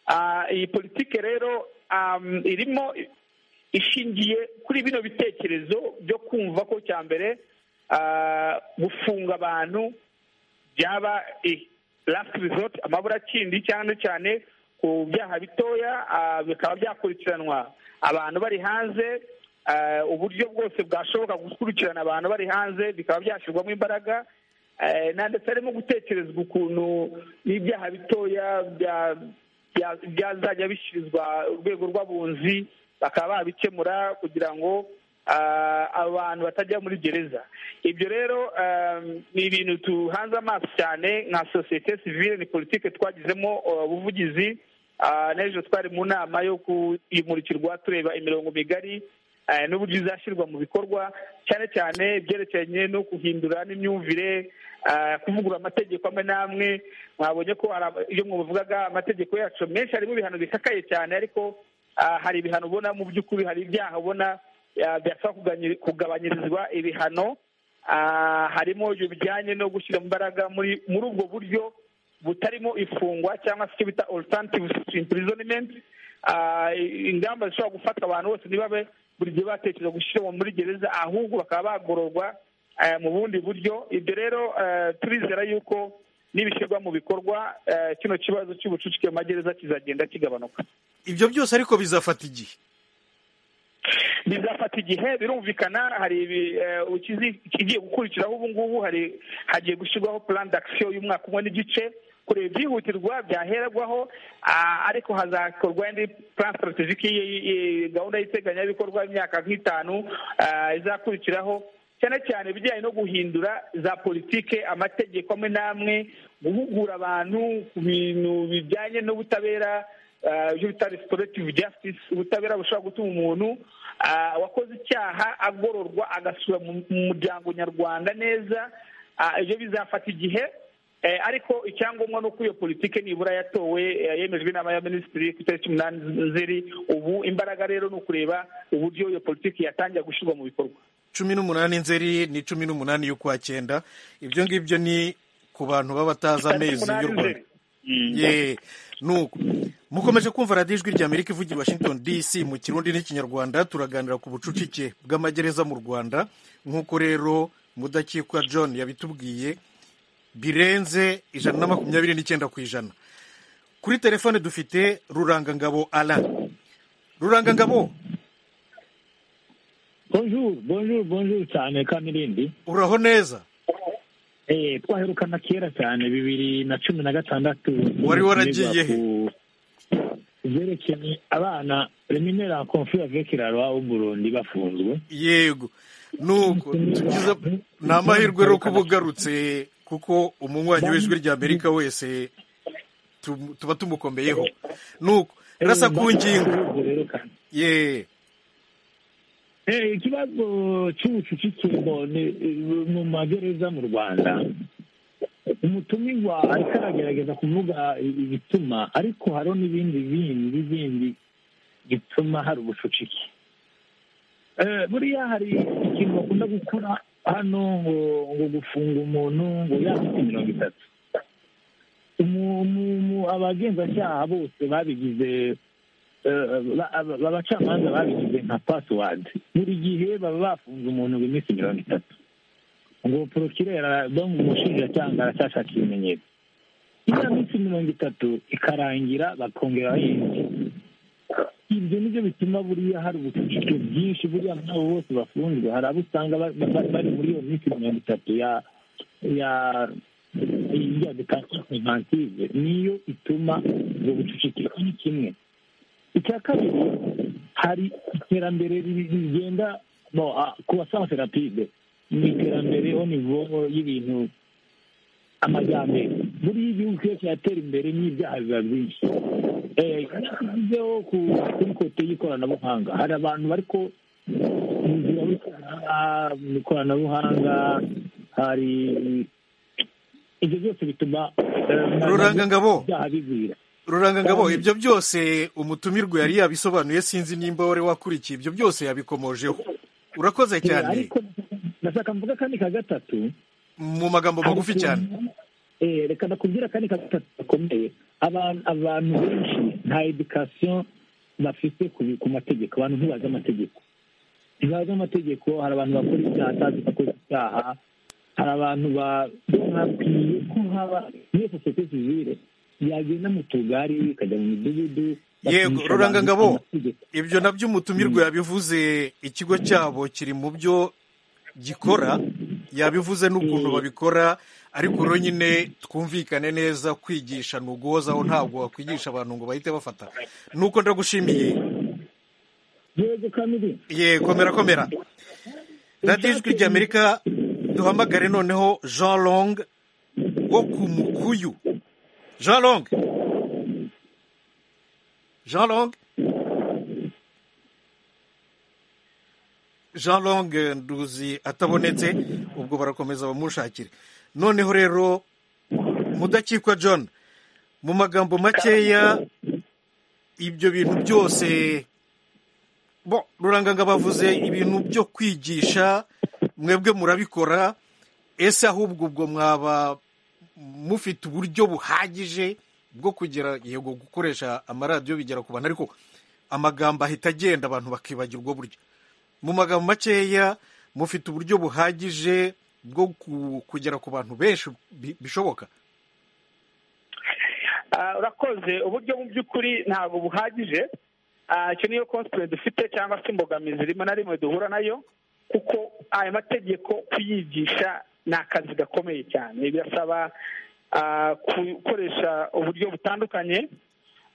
Ah, iyi politiki rero am, irimo ishingiye kuri bino bitekerezo byo kumva ko cya mbere ah, gufunga abantu byaba lasiti resort amaburakindi cyane cyane ku byaha bitoya ah, bikaba byakurikiranwa abantu bari hanze ah, uburyo bwose bwashoboka gukurikirana abantu bari hanze bikaba byashyirwamo imbaraga Eh, na ndetse harimo gutekerezwa ukuntu n'ibyaha bitoya bya- bya- byazajya bishyirizwa urwego rw'abunzi bakaba babikemura kugira ngo ah, abantu batajya muri gereza ibyo rero ah, ni ibintu tuhanze amaso cyane nka sosiyete sivile ni politike twagizemo ah, ubuvugizi Ah, n'ejo twari mu nama yo kuyimurikirwa tureba imirongo migari eh, n'uburyo izashyirwa mu bikorwa cyane cyane ibyerekeranye no guhindura n'imyumvire ah, kuvugurura amategeko amwe n'amwe mwabonye ko hari aba- iyo mwavugaga amategeko yacu menshi harimo ibihano bikakaye cyane ariko ah, hari ibihano ubona mu by'ukuri hari ibyaha ubona ah, byasaba kuganyi- kugabanyirizwa ibihano Ah, harimo ibyo bijyanye no gushyira imbaraga muri muri ubwo buryo butarimo ifungwa cyangwa se icyo bita alternative imprisonment Ah, ingamba zishobora gufata abantu bose ntibabe buri gihe batekereza gushyirwa muri gereza ahubwo bakaba bagororwa eh, mu bundi buryo ibyo rero eh, turizera yuko nibishyirwa mu bikorwa eh, kino kibazo cy'ubucucike mu magereza kizagenda kigabanuka ibyo byose ariko bizafata igihe bizafata igihe birumvikana hari ibi- eh, ikizi- ikigiye gukurikiraho ubu ngubu hari hagiye gushyirwaho plan d'action y'umwaka umwe n'igice kureba ibyihutirwa byaherwaho ah, ariko hazakorwa indi plan strategic y- y- gahunda y'iteganyabikorwa y'imyaka nk'itanu ah, izakurikiraho cyane cyane ibijyanye no guhindura za politike amategeko amwe n'amwe guhugura abantu ku bintu bijyanye n'ubutabera ah, ibyo bita restorative justice ubutabera bushobora gutuma umuntu ah, wakoze icyaha agororwa agasura mu mu muryango nyarwanda neza Ah, ibyo bizafata igihe Eh, ariko icyangombwa ni uko iyo politike nibura yatowe eh, yemejwe inama ya minisitiri ku itariki umunani nzeri ubu imbaraga rero ni ukureba uburyo iyo politiki yatangira gushyirwa mu bikorwa cumi n'umunani nzeri ni cumi n'umunani y'ukwa cyenda ibyo ngibyo ni ku bantu baba batazi amezi y'u rwanda ye nuko mukomeje kumva radiyo ijwi ry'amerika ivugira i washington dc mu kirundi n'ikinyarwanda turaganira ku bucucike bw'amagereza mu rwanda nk'uko rero mudakikwa john yabitubwiye birenze ijana na makumyabiri n'icyenda ku ijana kuri telefone dufite rurangangabo alain rurangangabo bonjour bonjour bonjour cyane kamirindi uraho neza Eh, twaherukana kera cyane bibiri na cumi na gatandatu Wari waragiye he? byerekeye abana reminera confure avec la loi au Burundi bafunzwe yego nuko tugize ni amahirwe yo kuba ugarutse kuko umunywanyi w'ijwi rya amerika wese tu- tuba tumukombeyeho nuko rasa ku ngingo ye Eh, ikibazo cy'ubucucikirwa ni- mu magereza mu rwanda umutumirwa ariko aragerageza kuvuga ibituma ariko hariho n'ibindi bindi bindi bituma hari ubucucike Eh, buriya hari ikintu bakunda gukora hano ngo ngo gufunga umuntu ngo yafite mirongo itatu Umu- umu- umu- abagenzacyaha bose babigize eh, ba- aba- abacamanza babigize nka pasiwadi buri gihe baba bafunze umuntu ngo iminsi mirongo itatu ngo porokirera bo mu mushinjacyaha aracyashaka ibimenyetso iriya minsi mirongo itatu ikarangira bakongera yindi ibyo ni byo bituma buriya hari ubucucike bwinshi buriya muri abo bose bafunzwe hari abo usanga ba- ba- ba- bari muri iyo minsi mirongo itatu ya ya ya dekansiyo niyo ituma ubwo bucucike icyo ni kimwe icya kabiri hari iterambere ri- rigenda no, ah, ku basanse rapide ni iterambere ho nivo y'ibintu amajyambere buriya igihugu iyo kiratera imbere n'ibyaha biba byinshi Eh, tugezeho ku- kuri kote y'ikoranabuhanga hari abantu bariko inzira y'ikoranabuhanga, mu ikoranabuhanga hari ibyo byose bituma eh, Rurangangabo. ibyaha bigwira ruranga ngabo Kandi- ibyo byose umutumirwa yari yabisobanuye sinzi nimba wari wakurikiye ibyo byose yabikomojeho urakoze cyane ariko ndashaka mvuga akandi ka gatatu mu magambo magufi cyane Eh, reka nakubwira akandi ka gatatu gakomeye abantu abantu benshi nta edikasiyo bafite ku bi- ku mategeko abantu ntibazi amategeko ntibazi amategeko hari abantu bakora ibyaha atazi ko akoze icyaha hari abantu ba- bakwiye ko haba muri sosiyete sivile yagenda mu tugari ikajya mu midugudu yego bakigisha ruranga abantu ngabo amategeko. ibyo nabyo umutumirwa yabivuze ikigo cyabo kiri mu byo gikora yabivuze n'ukuntu babikora ariko rero nyine twumvikane neza kwigisha ni uguhozaho ntabwo wakwigisha abantu ngo bahite bafata nuko ndagushimiye yego kamiri ye komera komera radiyo ijwi rya amerika duhamagare noneho jean long wo ku mukuyu jean long jean long jean long eh, nduzi atabonetse ubwo barakomeza bamushakire noneho rero mudakikwa john mu magambo makeya ibyo bintu byose bo ruranganga bavuze ibintu byo kwigisha mwebwe murabikora ese ahubwo ubwo mwaba mufite uburyo buhagije bwo kugera yego gukoresha amaradiyo bigera ku bantu ariko amagambo ahita agenda abantu bakibagirwa buryo mu magambo makeya mufite uburyo buhagije bwo ku- kugera ku bantu benshi bi- bishoboka Ah, urakoze uburyo mu by'ukuri ntabwo buhagije Ah, icyo niyo constraint dufite cyangwa se imbogamizi rimwe na rimwe duhura nayo kuko ayo mategeko kuyigisha ni akazi gakomeye cyane birasaba ah, ku- gukoresha uburyo butandukanye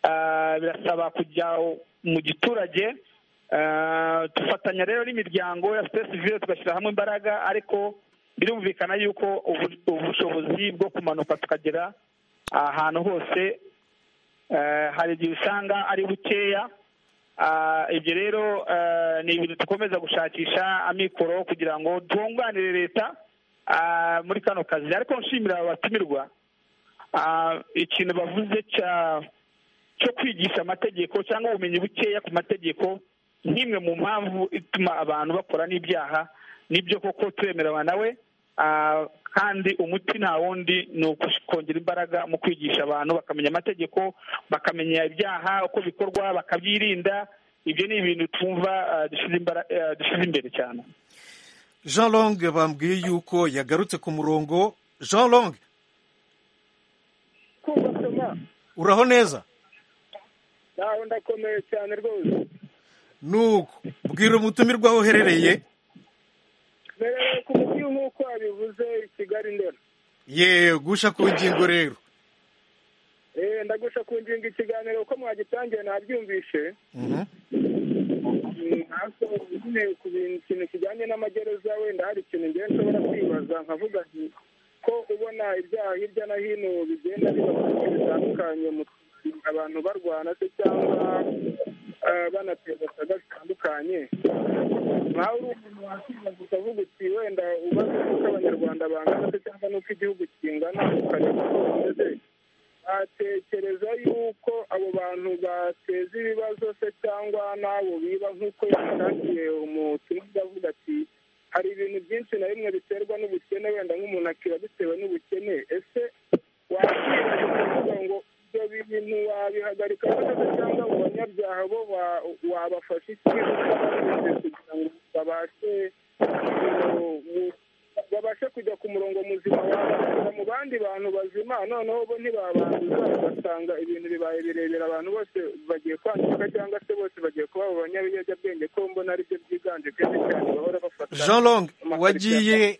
Ah, birasaba kujya mu giturage Ah, dufatanya rero n'imiryango ya sosiyete sivile tugashyira hamwe imbaraga ariko birumvikana yuko ubu- ubushobozi bwo kumanuka tukagera ahantu hose eh, hari igihe usanga ari bukeya Ah, ibyo rero eh, ni ibintu dukomeza gushakisha amikoro kugira ngo twunganire leta ah, muri kano kazi ariko nshimira abatumirwa Ah, ikintu bavuze cya cyo kwigisha amategeko cyangwa ubumenyi bukeya ku mategeko nk'imwe mu mpamvu ituma abantu bakora n'ibyaha nibyo koko twemerewe nawe Ah, kandi umuti nta wundi ni ukongera imbaraga mu kwigisha abantu bakamenya amategeko bakamenya ibyaha uko bikorwa bakabyirinda ibyo ni ibintu twumva ah, dushyize imbara- ah, dushyize imbere cyane jean long bambwiye yuko yagarutse ku murongo jean long uraho neza nawe ndakomeye cyane rwose nuko bwira umutumirwa aho uherereye mbereye ku mujyi nk'uko wabivuze i kigali ndera ye gusha ku ngingo rero Eh, ndagusha ku ngingo ikiganiro uko mwagitangiye nabyumvishe Mhm. Mm, ariko nyine ku bintu- ikintu kijyanye n'amagereza wenda hari ikintu ngewe nshobora kwibaza nkavuga nti uko ubona ibyaha hirya no hino bigenda biba ku bice bitandukanye mu- abantu barwana se cyangwa eh, banateza saga zitandukanye nkawe uri umuntu wakibaza ukavuga uti wenda ubaze uko abanyarwanda bangana se cyangwa n'uko igihugu kingana ukareba uko bimeze atekereza yuko abo bantu bateza ibibazo se cyangwa n'abo biba nk'uko yatangiye umutumwa avuga ati hari ibintu byinshi na bimwe biterwa n'ubukene wenda nk'umuntu akiba bitewe n'ubukene ese wakwirinda kuvuga ngo ibyo bintu wabihagarika neza cyangwa mu banyabyaha bo wa- wabafasha iki utabashije kugira ngo babashe mu- mu- babashe kujya ku murongo muzima wabashyira mu bandi bantu bazima noneho bo ntibabanduza ugasanga ibintu bibaye birebire abantu bose bagiye kwandika cyangwa se bose bagiye kuba abo banyabiyobyabwenge ko mbona aribyo byiganje kenshi cyane bahora bafata jean long wagiye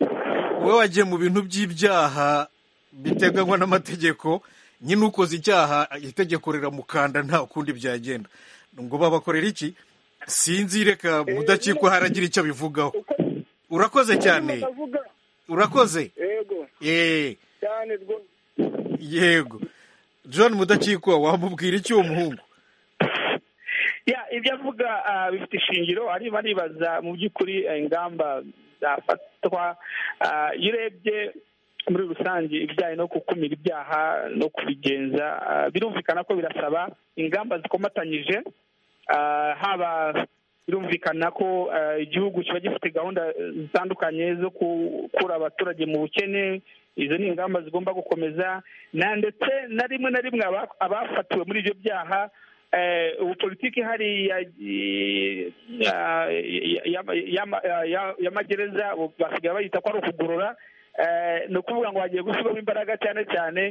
wowe wagiye mu bintu by'ibyaha biteganywa n'amategeko nyine ukoze icyaha itegeko riramukanda nta kundi byagenda ngo babakorera iki sinzi reka mudakikwa haragira icyo bivugaho urakoze cyane bakavuga urakoze yego Eh, cyane rwose yego john mudakikwa wamubwira iki uwo muhungu ya ibyo avuga ah, bifite ishingiro arimo aribaza mu by'ukuri eh, ingamba zafatwa Ah, iyo urebye muri rusange ibijyanye no gukumira ibyaha no kubigenza ah, birumvikana ko birasaba ingamba zikomatanyije Ah, haba birumvikana ko ah, igihugu kiba gifite gahunda eh, zitandukanye zo gukura abaturage mu bukene izo ni ingamba zigomba gukomeza na ndetse na rimwe na rimwe aba- abafatiwe muri ibyo byaha eh, ubu politiki ihari ya- ya- ya- ya- ya- ya- y'amagereza ubu basigaye bayita ko ari ukugorora eh, ni ukuvuga ngo hagiye gushyirwamo imbaraga cyane cyane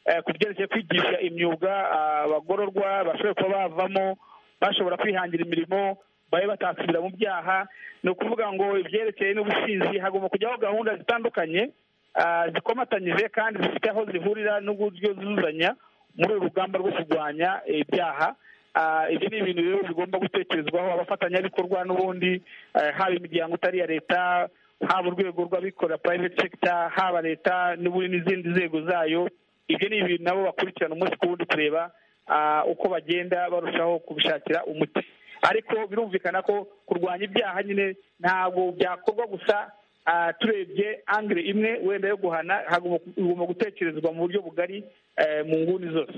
eh, ku byerekeye kwigisha imyuga ah, abagororwa bashobora kuba bavamo bashobora kwihangira imirimo babe batasubira mu byaha ni ukuvuga ngo ibyerekeye n'ubusinzi hagomba kujyaho gahunda zitandukanye ah, zikomatanyije kandi zifite aho zihurira n'uburyo zuzuzanya muri uru rugamba rwo kurwanya ibyaha Ah, ibyo ni ibintu rero bigomba gutekerezwaho abafatanyabikorwa n'ubundi eh, haba imiryango itari iya leta haba urwego rw'abikorera private sector haba leta n'ubundi n'izindi nzego zayo ibyo ni ibintu nabo bakurikirana umunsi ku wundi kureba ah, uko bagenda barushaho kubishakira umuti ariko birumvikana ko kurwanya ibyaha nyine ntabwo byakorwa gusa ah, turebye angire imwe wenda yo guhana hagomba- bigomba gutekerezwa mu buryo bugari eh, mu nguni zose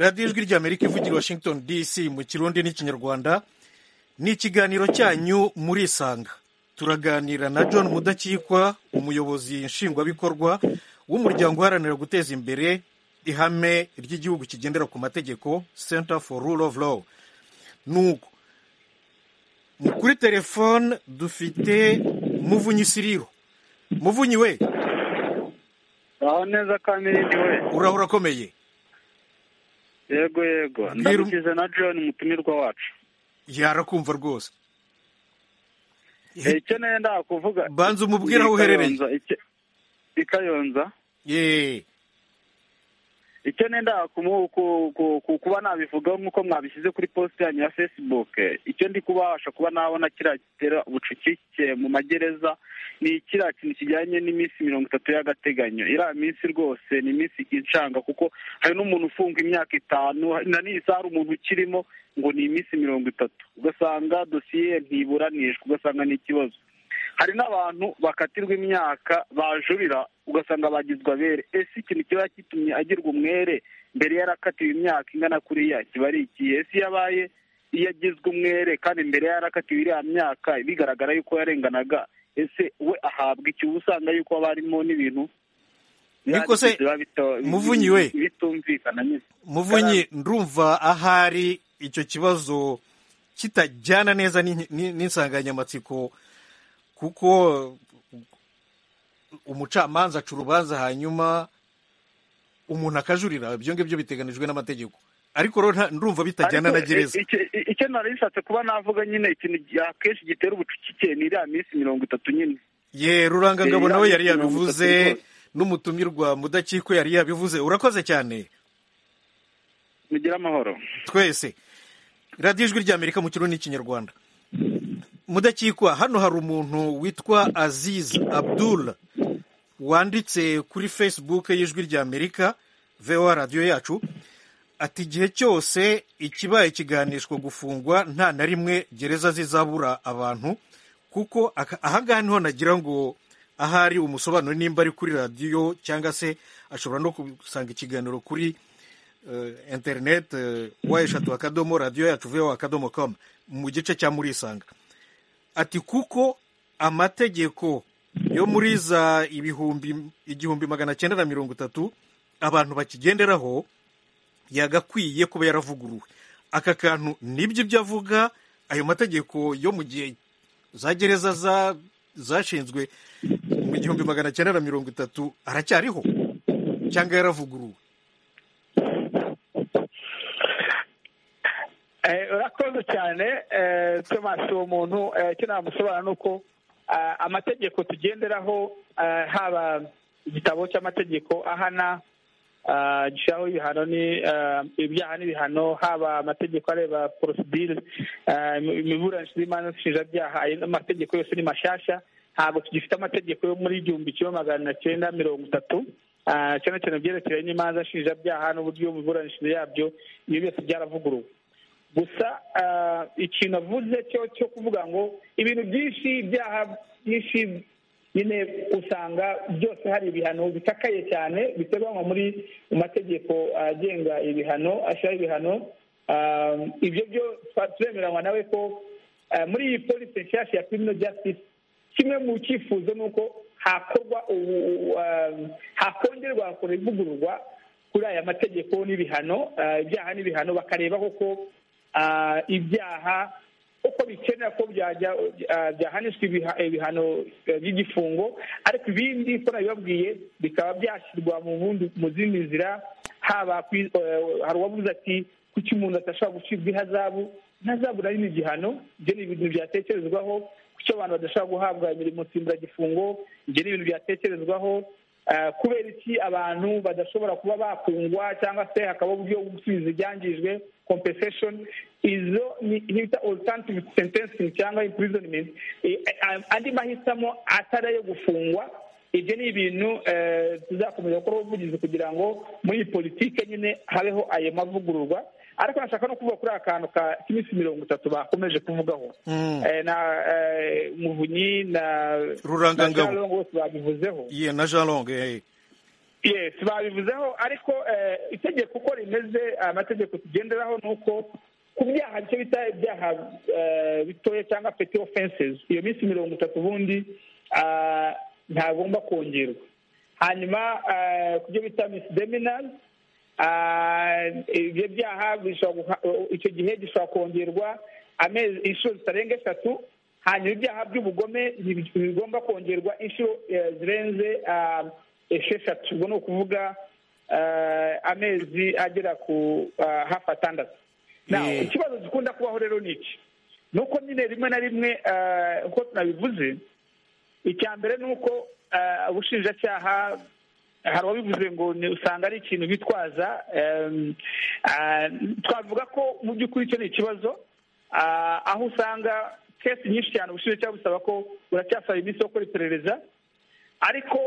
radiyo ijwi ry'amerika ivugira i washington dc mu kirundi n'ikinyarwanda ni ikiganiro cyanyu muri isanga turaganira na john mudakikwa umuyobozi nshingwabikorwa w'umuryango uharanira guteza imbere ihame ry'igihugu kigendera ku mategeko center for rule of law nuko mu- kuri telefone dufite muvunyi siriro muvunyi we aho neza kandi n'indi we urahora akomeye yego yego ndamukize na john umutumirwa wacu yarakumva rwose Eh, icyo nenda kuvuga Banza umubwire aho uherereye. Ikayonza, icyo- i kayonza yeee icyo nenda kumu- ku- ku- ku- kuba nabivugaho nk'uko mwabishyize kuri posite yanyu ya facebook eh, icyo ndi kubasha kuba nabona kiriya gitera ubucucike mu magereza ni kiriya kintu kijyanye n'iminsi mirongo itatu y'agateganyo iriya minsi rwose ni iminsi icanga kuko hari n'umuntu ufunga imyaka itanu hari na n'iyi saha hari umuntu ukirimo ngo ni iminsi mirongo itatu ugasanga dosiye ntiburanishwa ugasanga ni ikibazo hari n'abantu bakatirwa imyaka bajurira ugasanga bagizwe abere ese ikintu kiba kitumye agirwa umwere mbere yarakatiwe imyaka ingana kuriya kiba ari ikihe ese iyo abaye iyo agizwe umwere kandi mbere yarakatiwe iriya myaka bigaragara yuko yarenganaga ese we ahabwa iki uba usanga yuko haba harimo n'ibintu Ariko se, biba bito- Muvunyi we. bitumvikana nyine muvunyi ndumva ahari icyo kibazo kitajyana neza n'in- n'in- n'insanganyamatsiko kuko umucamanza aca urubanza hanyuma umuntu akajurira ibyo ngibyo biteganijwe n'amategeko ariko rero nta- ndumva bitajyana Ariko, na gereza eh, icyo- icyo nari bishatse kuba navuga nyine ikintu akenshi gitera ubucucike ni iriya minsi mirongo itatu nyine ye rurangangabo Eh, nawe yari iriya minsi mirongo itatu yabivuze rwose. n'umutumirwa mudakikwe yari yabivuze urakoze cyane mugire amahoro twese radiyo ijwi ry'amerika mu kirundi n'ikinyarwanda mudakikwa hano hari umuntu witwa aziz abdul wanditse kuri facebook y'ijwi ry'amerika voa radiyo yacu ati igihe cyose ikibaye kiganishwa gufungwa nta na rimwe gereza zizabura abantu kuko aka- ahangaha niho nagira ngo ahari umusobanuro nimba ari kuri radiyo cyangwa se ashobora no gusanga ikiganiro kuri eh, interineti wa eshatu akadomo radiyo yacu voa akadomo komu mu gice cya murisanga ati kuko amategeko yo muri za ibihumbi igihumbi magana cyenda na mirongo itatu abantu bakigenderaho yagakwiye kuba yaravuguruwe aka kantu nibyo ibyo avuga ayo mategeko yo mu gihe za gereza za- zashinzwe mu gihumbi magana cyenda na mirongo itatu aracyariho cyangwa yaravuguruwe Eh, urakoze cyane eh, thomas uwo muntu eh, icyo namusobanura ni uko ah, amategeko tugenderaho ah, haba igitabo cy'amategeko ahana ah, gishiraho ibihano ni ah, ibyaha n'ibihano haba amategeko areba porosidire imiburanishirize y'imanza nshinjabyaha ayo amategeko yose ni mashasha ntabwo tugifite amategeko yo muri igihumbi kimwe magana cyenda mirongo itatu ah, cyane cyane byerekeranye n'imanza nshinjabyaha n'uburyo imiburanishirize yabyo ibyo byose byaravuguruwe gusa ah, ikintu avuze cyo cyo kuvuga ngo ibintu byinshi ibyaha byinshi nyine usanga byose hari ibihano bikakaye cyane biteganywa muri mu mategeko agenga ibihano ashyiraho ibihano Ah, ibyo byo twa- turemeranywa nawe ko ah, muri iyi polisi nshyashya ya criminal justice kimwe mu cyifuzo ni uko hakorwa ubu- ubu, ah, hakongerwa hakora ivugururwa kuri aya mategeko n'ibihano ah, ibyaha n'ibihano bakareba koko ah, ibyaha uko bikenera ko byajya ah, byahanishwa ibiha- ibihano eh, by'igifungo ariko ibindi ko nabibabwiye bikaba byashyirwa mu bundi mu zindi nzira haba kwi- eh, hari uwavuze ati kuki umuntu atashobora gucibwa ihazabu ntazabu nayo ni igihano ibyo ni ibintu byatekerezwaho kuki abantu badashobora guhabwa imirimo nsimburagifungo ibyo ni ibintu byatekerezwaho Eh, kubera iki abantu badashobora kuba bakungwa cyangwa se hakaba uburyo bwo gusubiza ibyangijwe compensation izo ni ni bita alternative sentencing cyangwa imprisonment Eh, eh, andi mahitamo atari ayo gufungwa ibyo ni ibintu eh, tuzakomeza gukora ubuvugizi kugira ngo muri politike nyine habeho ayo mavugururwa ariko nashaka no kuvuga kuri aka kantu ka k'iminsi mirongo itatu bakomeje kuvugaho Mm. Eh, na eh, muvunyi na Rurangangabo. na Shalom bose babivuzeho ye na jean long eh, yes babivuzeho ariko eh, itegeko uko rimeze amategeko tugenderaho ni uko ku byaha bike bita ibyaha eh, bitoya cyangwa peti offenses iyo minsi mirongo itatu ubundi ah, ntagomba kongerwa hanyuma eh, ku byo bita misdemeanors ah, ibyo byaha bishobora guha- icyo gihe gishobora kongerwa amezi inshuro zitarenga eshatu hanyuma ibyaha by'ubugome ntibi- ntibigomba kongerwa inshuro eh, zirenze ah, esheshatu ubwo ni ukuvuga eh, amezi agera ku ah, hafi atandatu Now, Yeah. ikibazo gikunda kubaho rero ni iki ni uko nyine rimwe na rimwe eh, uko tunabivuze icya mbere ni uko eh, ubushinjacyaha hari uwabivuze ngo ni usanga ari ikintu bitwaza em, ah, twavuga ko mu by'ukuri icyo ni ikibazo ah, aho usanga kesi nyinshi cyane ubushinjacyaha busaba ko buracyasaba iminsi yo gukora iperereza ariko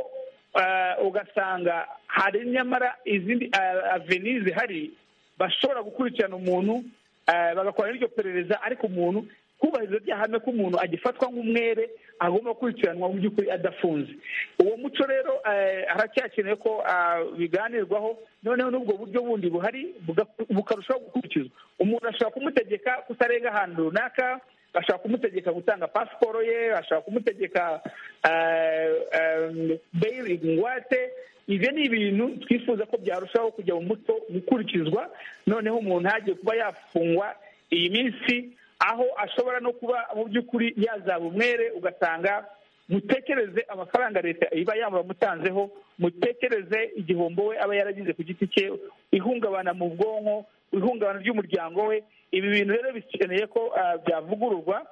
eh, ugasanga hari nyamara izindi eh, aveni zihari bashobora gukurikirana umuntu eh, bagakora n'iryo perereza ariko umuntu kubahiriza rya hame ko umuntu agifatwa nk'umwere agomba gukurikiranwa mu by'ukuri adafunze uwo muco rero eh, haracyakenewe ko ah, biganirwaho noneho n'ubwo buryo bundi buhari buga- bukarushaho gukurikizwa umuntu ashobora kumutegeka kutarenga ahantu runaka ashobora kumutegeka gutanga pasiporo ye ashobora kumutegeka eh, eh, beyiri ingwate ibyo ni ibintu twifuza ko byarushaho kujya mu muco gukurikizwa noneho umuntu hagiye kuba yafungwa iyi minsi aho ashobora no kuba mu by'ukuri yazaba umwere ugasanga mutekereze amafaranga leta iba yamutanzeho mutekereze igihombo we aba yaragize ku giti cye ihungabana mu bwonko ihungabana ry'umuryango we ibi bintu rero bikeneye ko ah, byavugururwa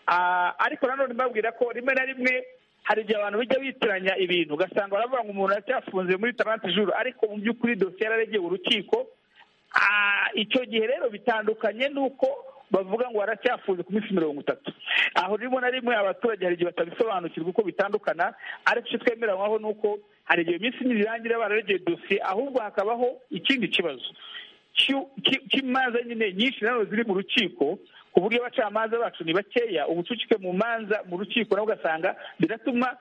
Ah, ariko nanone mbabwira ko rimwe na rimwe hari igihe abantu bijya bitiranya ibintu ugasanga baravuga ngo umuntu aracyafunze muri tarante juru ariko mu by'ukuri dosiye yararegeye urukiko Ah, icyo gihe rero bitandukanye n'uko bavuga ngo baracyafunze ku minsi mirongo itatu aho rimwe na rimwe abaturage hari igihe batabisobanukirwa uko bitandukana ariko icyo twemeranywaho ni uko hari igihe iminsi ibiri irangira bararegeye dosiye ahubwo hakabaho ikindi kibazo cy'imanza nyine nyinshi nanone ziri mu rukiko ku buryo abacamanza bacu ni bakeya ubucucike mu manza mu rukiko nawe ugasanga biratuma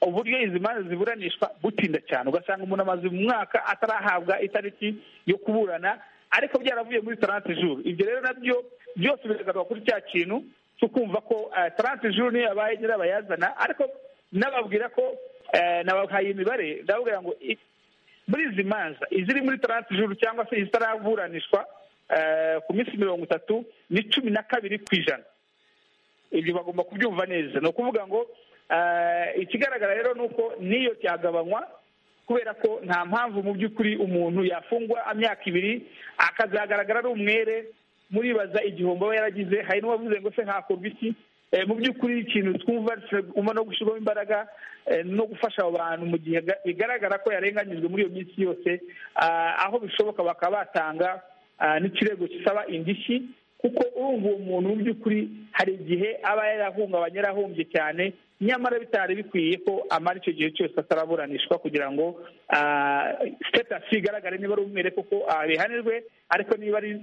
uburyo izi manza ziburanishwa butinda cyane ugasanga umuntu amaze mu mwaka atarahabwa itariki yo kuburana ariko byaravuye muri tarante juru ibyo rero nabyo byose bigaragara kuri cya kintu cyo kumva ko tarante juru niyo yabaye nyirabayazana ariko nababwira ko nabahaye imibare ndababwira ngo muri izi manza iziri muri tarante juru cyangwa se izitaraburanishwa ku minsi mirongo itatu ni cumi na kabiri ku ijana ibyo bagomba kubyumva neza ni ukuvuga ngo ikigaragara rero ni uko n'iyo cyagabanywa kubera ko nta mpamvu mu by'ukuri umuntu yafungwa imyaka ibiri akazagaragara ari umwere muribaza igihombo aba yaragize hari n'uwavuze ngo se hakorwa iki mu by'ukuri ikintu twumva uma no gushyirwamo imbaraga no gufasha abo bantu mu gihe bigaragara ko yarenganyijwe muri iyo minsi yose aho bishoboka bakaba batanga n'ikirego gisaba indishyi kuko urumva uwo muntu mu by'ukuri hari igihe aba yarahungabanye yarahombye cyane nyamara bitari bikwiye ko amara icyo gihe cyose ataraburanishwa kugira ngo sitatasi igaragare niba ari umwere kuko abihanirwe ariko niba ari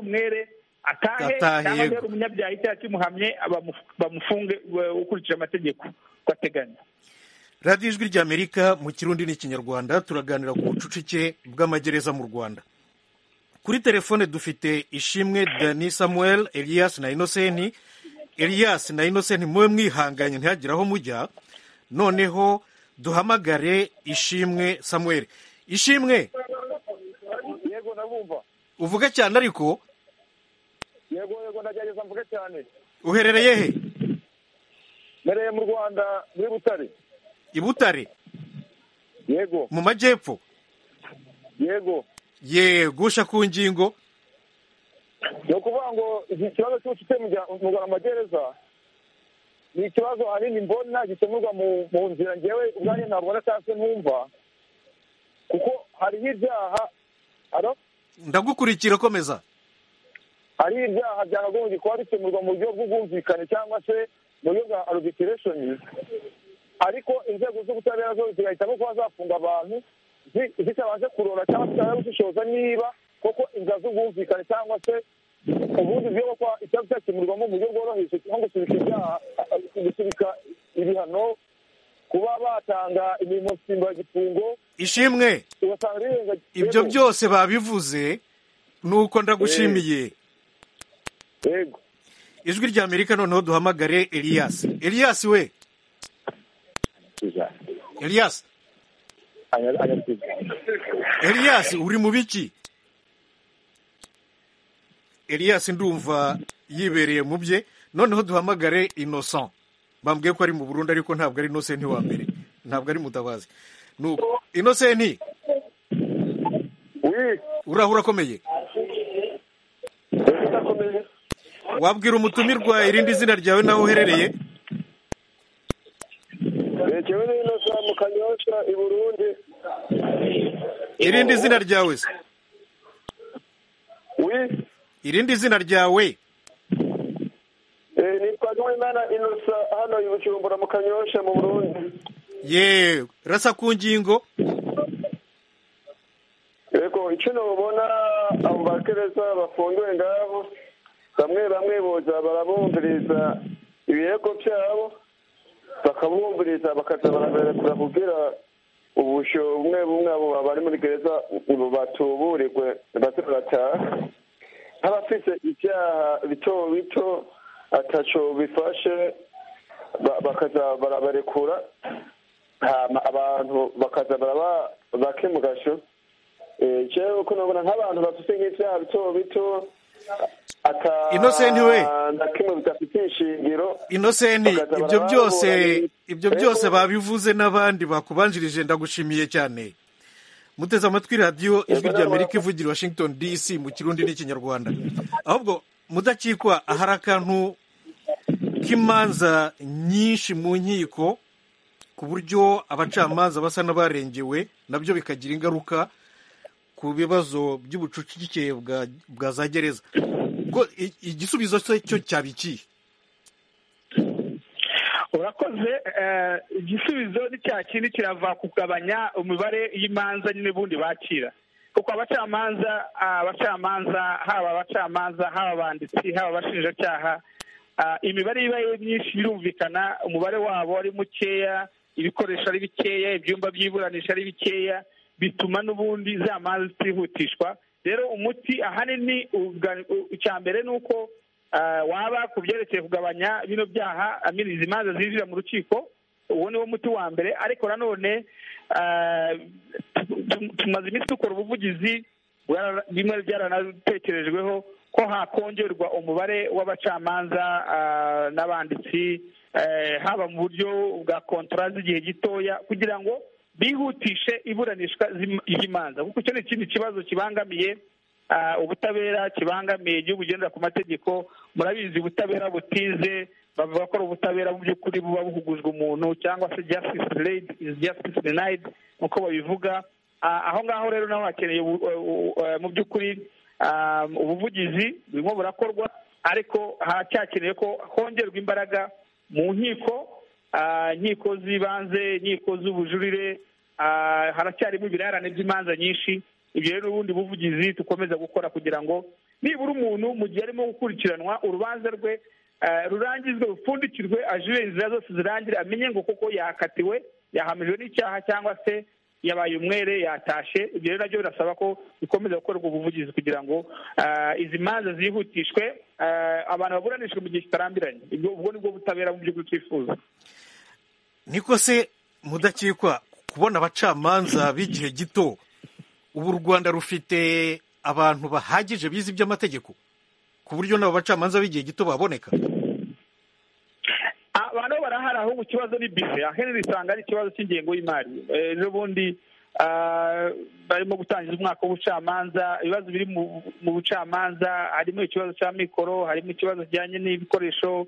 umwere atahe cyangwa niba ari umunyabyaha icyaha kimuhamye bamufunge ukurikije amategeko uko ateganya radiyo ijwi ry'amerika mu kirundi n'ikinyarwanda turaganira ku bucucike bw'amagereza mu rwanda kuri telefone dufite ishimwe dani samuel elias na inosenti elias na inosenti mube mwihanganye ntihagire aho mujya noneho duhamagare ishimwe samuel ishimwe yego ndabumva uvuge cyane ariko yego yego ndagerageza mvuge cyane uherereye he mbereye mu rwanda muri butare i butare yego mu majyepfo yego yegusha ku ngingo ni ukuvuga ngo iki kibazo cy'ubucuti mu magereza ni ikibazo ahanini mbona gikemurwa mu nzira ngewe ubwanjye ntabwo cyangwa numva kuko hariho ibyaha ndagukurikira komeza hariho ibyaha byakagombye kuba bikemurwa mu buryo bw'ubwumvikane cyangwa se mu buryo bwa arubitiresheni ariko inzego z'ubutabera zo zigahitamo kuba zafunga abantu zitabashe kurora cyangwa zitaba gushishoza niba kuko inzira z'ubwumvikane cyangwa se ubundi buryo bwo kuba ikibazo cyakemurwamo mu buryo bworoheje nko gusubika ibyaha gusubika ibihano kuba batanga imirimo nsimbagifungo ishimwe ugasanga ibyo byose babivuze ni uko ndagushimiye yego ijwi rya amerika noneho duhamagare elias elias we elias Elias uri mu biki Elias ndumva yibereye mu bye noneho duhamagare innocent bambwiye ko ari mu Burundi ariko ntabwo ari innocent wa mbere ntabwo ari mutabazi nuko innocent urahura akomeye wabwira umutumirwa irindi zina ryawe naho uherereye rekewe n'inosa mu kanyosha i burundi irindi zina ryawe se irindi zina ryawe nitwa n'uwimana inosa hano i bujumbura mu kanyosha mu burundi yewe rasa ku ngingo yego icyo ntubona abo bakereza bafungiwe ngaho bamwe bamwe boza barabumviriza ibirego byabo bakabumviriza bakaza baraberekura kugira ubusho bumwe bumwe abo bari muri gereza ubu batuburirwe baze barataha nk'abafite ibyaha bito bito ataco bifashe bakaza barabarekura hama abantu bakaza baraba bake mu gasho jewe uko nabona nk'abantu bafite nk'ibyaha bito bito inosenti we inosenti ibyo byose ibyo byose babivuze n'abandi bakubanjirije ndagushimiye cyane muteze amatwi radiyo ijwi rya amerika ivugira i washington dc mu kirundi n'ikinyarwanda ahubwo mudakikwa ahari akantu k'imanza nyinshi mu nkiko ku buryo abacamanza basa n'abarengewe nabyo bikagira ingaruka ku bibazo by'ubucucike bwa za gereza igisubizo cyo cyaba ikihe urakoze eh, igisubizo ni cya kindi kirava kugabanya imibare y'imanza nyine ubundi bakira kuko abacamanza ah, abacamanza haba abacamanza haba abanditsi haba abashinjacyaha ah, imibare iba ari myinshi birumvikana umubare wabo ari mukeya ibikoresho ari bikeya ibyumba by'iburanisha ari bikeya bituma n'ubundi za manza zitihutishwa rero umuti ahanini uga- u- icya mbere ni uko ah, waba ku byerekeye kugabanya bino byaha amini izi manza zinjira mu rukiko uwo ni wo muti wa mbere ariko nanone ah, tu- tu- tumaze iminsi dukora ubuvugizi bwara- bimwe byaranatekerejweho ko hakongerwa umubare w'abacamanza ah, n'abanditsi eh, haba mu buryo bwa kontora z'igihe gitoya kugira ngo bihutishe iburanishwa z'im- ry'imanza kuko icyo ni ikindi kibazo kibangamiye ah, ubutabera kibangamiye igihugu ugendera ku mategeko murabizi ubutabera butize bavuga ko ari ubutabera mu by'ukuri buba buhugujwe umuntu cyangwa se justice delayed is justice denied nk'uko babivuga Ah, aho ngaho rero naho hakeneye ubu- u- u- eh, mu by'ukuri ah, ubuvugizi burimo burakorwa ariko haracyakeneye ko hongerwa imbaraga mu nkiko ah, inkiko z'ibanze inkiko z'ubujurire ah, haracyarimo ibirarane by'imanza nyinshi ibyo rero ubundi buvugizi dukomeza gukora kugira ngo nibura umuntu mu gihe arimo gukurikiranwa urubanza rwe eh, rurangizwe rupfundikirwe ajure inzira zose zirangire amenye ngo koko yakatiwe yahamijwe n'icyaha cyangwa se yabaye umwere yatashe ibyo rero nabyo birasaba ko bikomeza gukorwa ubuvugizi kugira ngo ah, izi manza zihutishwe ah, abantu baburanishwe mu gihe kitarambiranye Ibwo- ubwo nibwo butabera mu by'ukuri twifuza niko se mudakikwa kubona abacamanza b'igihe gito ubu u rwanda rufite abantu bahagije bize iby'amategeko ku buryo n'abo bacamanza b'igihe gito baboneka abantu barahari ahubwo ikibazo ni bise ahenshi usanga ari ikibazo cy'ingengo y'imari Eh, n'ubundi ah, barimo gutangiza umwaka w'ubucamanza ibibazo biri mu- mu bucamanza harimo ikibazo cya mikoro harimo ikibazo kijyanye n'ibikoresho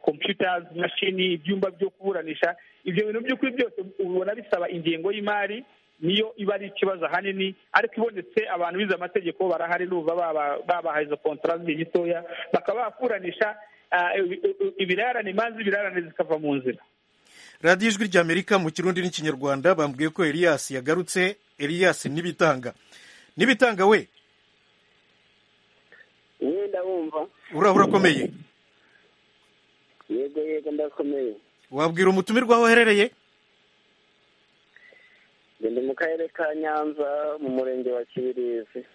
computers mashini ibyumba byo kuburanisha ibyo bintu by'ukuri byose ubona bisaba ingengo y'imari niyo iba ari ikibazo ahanini ariko ibonetse abantu bize amategeko barahari n'ubu baba babahaye izo kontra z'igihe gitoya bakaba bakuranisha ah, ibi- ibirarane imanza ibirarane zikava mu nzira radiyo ijwi ry'amerika mu kirundi n'ikinyarwanda bambwiye ko elias yagarutse elias n'ibitanga n'ibitanga we wenda wumva uraho urakomeye yego yego ndakomeye wabwira umutumirwa aho uherereye ndi mu karere ka nyanza mu murenge wa kibirizi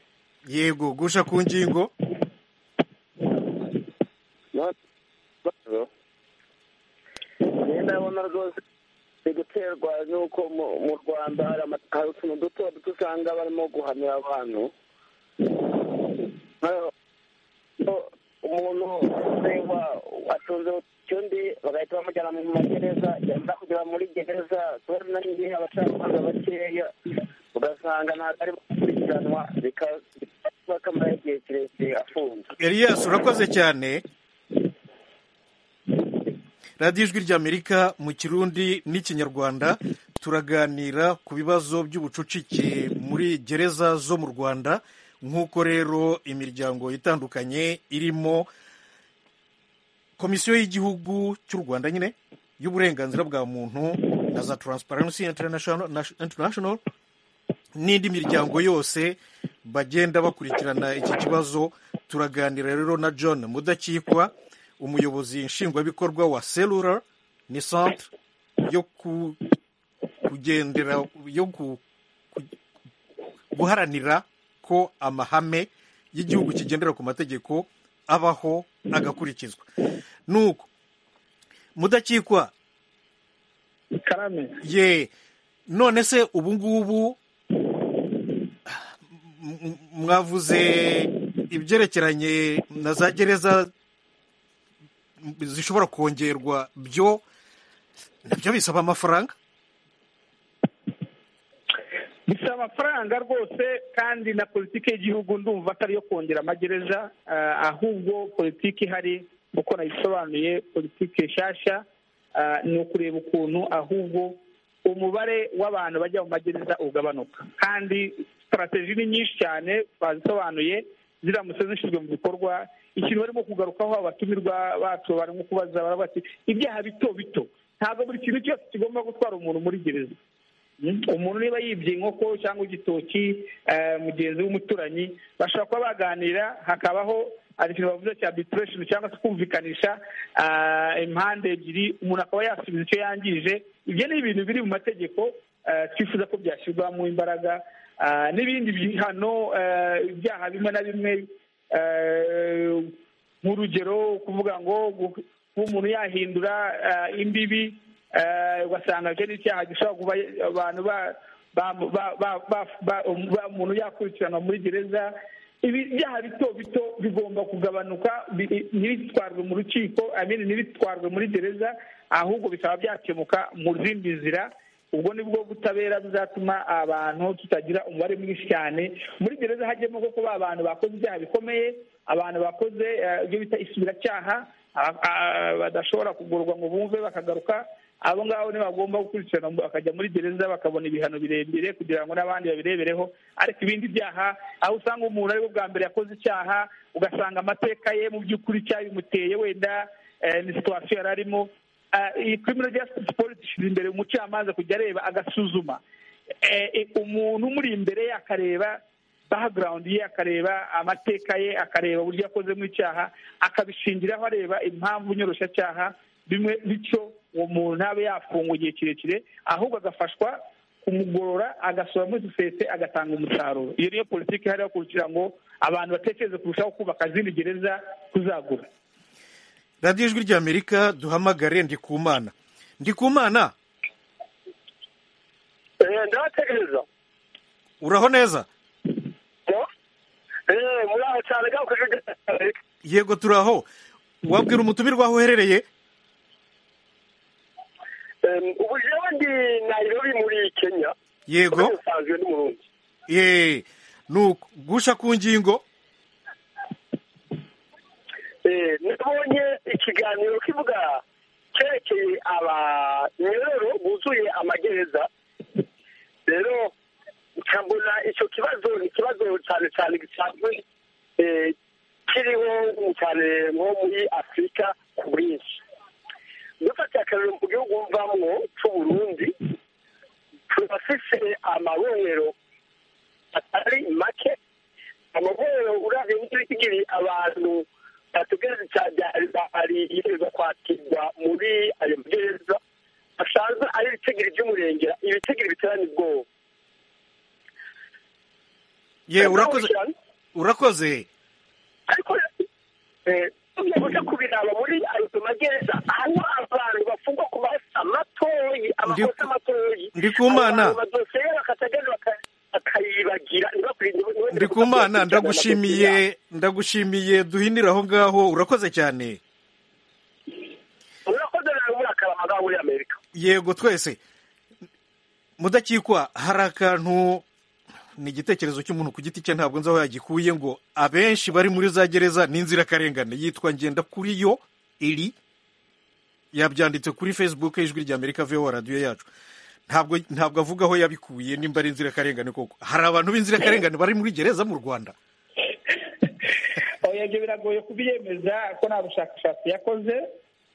yego gusha ku ngingo No- ngenda abona rwose biri guterwa n'uko mu- mu rwanda hari ama- hari utuntu duto duto usanga barimo guhanira abantu Nka- ko umuntu ureba atunze utundi bagahita bamujyana mu magereza yamara kugera muri gereza kubera nanjye abacamanza bakeya ugasanga ntabwo ari gukurikiranwa bikaba kamara igihe kirekire afunze elias urakoze cyane radiyo ijwi ry'amerika mu kirundi n'ikinyarwanda turaganira ku bibazo by'ubucucike muri gereza zo mu rwanda nk'uko rero imiryango itandukanye irimo komisiyo y'igihugu cy'u rwanda nyine y'uburenganzira bwa muntu na za taransiparensi interinashono n'indi miryango yose bagenda bakurikirana iki kibazo turaganira rero na john mudakikwa umuyobozi nshingwabikorwa wa selura ni centre yo ku kugendera yo ku ku- guharanira ko amahame y'igihugu kigendera ku mategeko abaho agakurikizwa nuko mudakikwa karame ye none se ubu ngubu m- m- mwavuze ibyerekeranye na za gereza zishobora kongerwa byo nabyo bisaba amafaranga bisaba amafaranga rwose kandi na politiki y'igihugu ndumva atari iyo kongera amagereza ah, ahubwo politiki ihari uko nayisobanuye politiki nshyashya ah, ni ukureba ukuntu ahubwo umubare w'abantu bajya mu magereza ugabanuka kandi sitarategi ni nyinshi cyane bazisobanuye ziramutse zishyizwe mu bikorwa ikintu barimo kugarukaho abatumirwa bacu barimo kubaza baravuga bati ibyaha bito bito ntabwo buri kintu cyose kigomba gutwara umuntu muri gereza umuntu niba yibye inkoko cyangwa igitoki eh, mugenzi w'umuturanyi bashobora kuba baganira hakabaho hari ikintu bavuze cya arbitration cyangwa se kumvikanisha ah, impande ebyiri umuntu akaba yasubiza icyo yangije ibyo ni ibintu biri mu mategeko eh, twifuza ko byashyirwamo imbaraga Ah, n'ibindi bihano eh, ibyaha bimwe na bimwe eh, nk'urugero kuvuga ngo gu- kuba umuntu yahindura eh, imbibi eh, ugasanga icyo ni icyaha gishobora kuba abantu ba- ba- ba- ba- ba- ba- ba- umuntu yakurikiranwa muri gereza ibi byaha bito bito bigomba kugabanuka bi- ntibitwarwe mu rukiko I mean, ntibitwarwe muri gereza ahubwo bikaba byakemuka mu zindi nzira ubwo nibwo butabera buzatuma abantu tutagira umubare mwinshi cyane muri gereza hajyemo koko ba bantu bakoze ibyaha bikomeye abantu bakoze eh, ibyo bita isubiracyaha a- a- badashobora kugurwa ngo bumve bakagaruka abo ngabo ntibagomba gukurikirana bakajya muri gereza bakabona ibihano birebire kugira ngo n'abandi babirebereho ariko ibindi byaha aho usanga umuntu ari bwo bwa mbere yakoze icyaha ugasanga amateka ye mu by'ukuri cyabimuteye wenda eh, ni situwasiyo yari arimo Ah, iyi criminal justice policy ishyize imbere umucamanza kujya areba agasuzuma Eh, eh, umuntu umuri imbere ye akareba background ye akareba amateka ye akareba uburyo yakozemo icyaha akabishingiraho areba impamvu nyoroshyacyaha bimwe bityo uwo muntu ntabe yafungwa igihe kirekire ahubwo agafashwa kumugorora agasura muri sosiyete agatanga umusaruro iyo niyo politiki ihari yo kugira ngo abantu batekereze kurushaho kubaka izindi gereza kuzagura radiyo ijwi ry'amerika duhamagare ndikumana ndikumana ndabategereza uraho neza eee muri aho cyane gaho ku gihugu yego turaho wabwira umutumirwa aho uherereye ubu jewe ndi nairobi muri kenya yego nsanzwe n'umurundi yeee nuko gusha ku ngingo Eh, nabonye ikiganiro kivuga cyerekeye abanyororo buzuye amagereza rero nkabona icyo kibazo ni ikibazo cyane cyane gisanzwe eh, kiriho cyane nko muri afurika ku bwinshi dufatiye akarero mu gihugu mvamo cy'uburundi tuba dufite amabohero atari make amabohero urabye n'ibigiri abantu bategereje cyane ari ireza kwakirwa muri ayo magereza asanzwe ari ibitegiri by'umurengera ibitegiri biterana ubwoba yeee urakoze urakoze ariko tujya guca kubiraba muri ayo magereza aho abantu bafungwa ku makosa matoyi amakosa matoyi Ndikumana. Abantu badosiye bakatagerwa baka- bakayibagira ntibakurinde ndikumana ndagushimiye ndagushimiye duhinire aho ngaho urakoze cyane urakoze nawe muri akaramagaho muri amerika yego twese mudakikwa hari akantu ni igitekerezo cy'umuntu ku giti cye ntabwo nzi aho yagikuye ngo abenshi bari muri za gereza ni inzirakarengane yitwa ngenda kuri yo iri yabyanditse kuri facebook y'ijwi rya amerika vowa radiyo yacu ntabwo ntabwo avuga aho yabikuye nimba ari inzirakarengane koko hari abantu b'inzirakarengane bari muri gereza mu rwanda oya ibyo biragoye kubyemeza ko nta bushakashatsi yakoze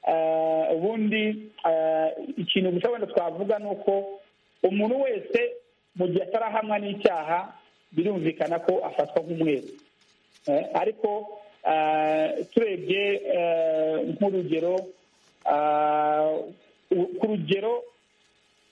Eh, ubundi eh, ikintu gusa wenda twavuga ni uko umuntu wese mu gihe atarahamwa n'icyaha birumvikana ko afatwa nk'umwere Eh, ariko eh, turebye eh, nk'urugero eh, u- ku rugero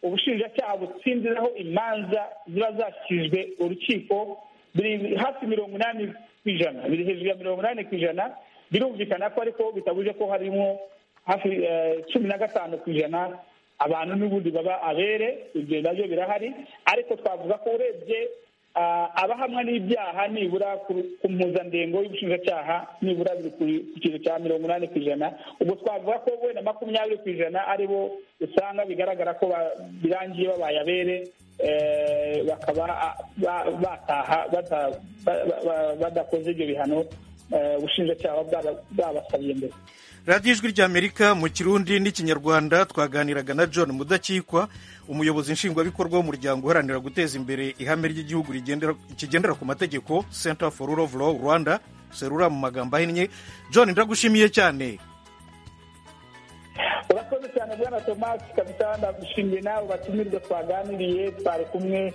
ubushinjacyaha butsinziraho imanza ziba zashyikijwe urukiko biri hafi mirongo inani ku ijana biri hejuru ya mirongo inani ku ijana birumvikana ko ariko bitabuje ko harimo hafi eh, cumi na gatanu ku ijana abantu n'ubundi baba abere ibyo nabyo birahari ariko twavuga ko urebye ah, abahamwa n'ibyaha nibura ku- ku mpuzandengo y'ubushinjacyaha nibura biri ku- ku kigero cya mirongo inani ku ijana ubwo twavuga ko wenda makumyabiri ku ijana ari bo usanga bigaragara ko ba- birangiye babaye abere eh, bakaba ah, ba- bataha bata- ba- ba- ba- badakoze ibyo bihano eh, ubushinjacyaha bwaba- bwabasabiye mbere radiyo ijwi ry'amerika mu kirundi n'ikinyarwanda twaganiraga na john mudakikwa umuyobozi nshingwabikorwa w'umuryango uharanira guteza imbere ihame ry'igihugu rigendera- kigendera ku mategeko center for rule of law rwanda serura mu magambo ahinnye john ndagushimiye cyane urakoze cyane bwana tomasi kabisa ndagushimiye nawe ubatumirwa twaganiriye twari kumwe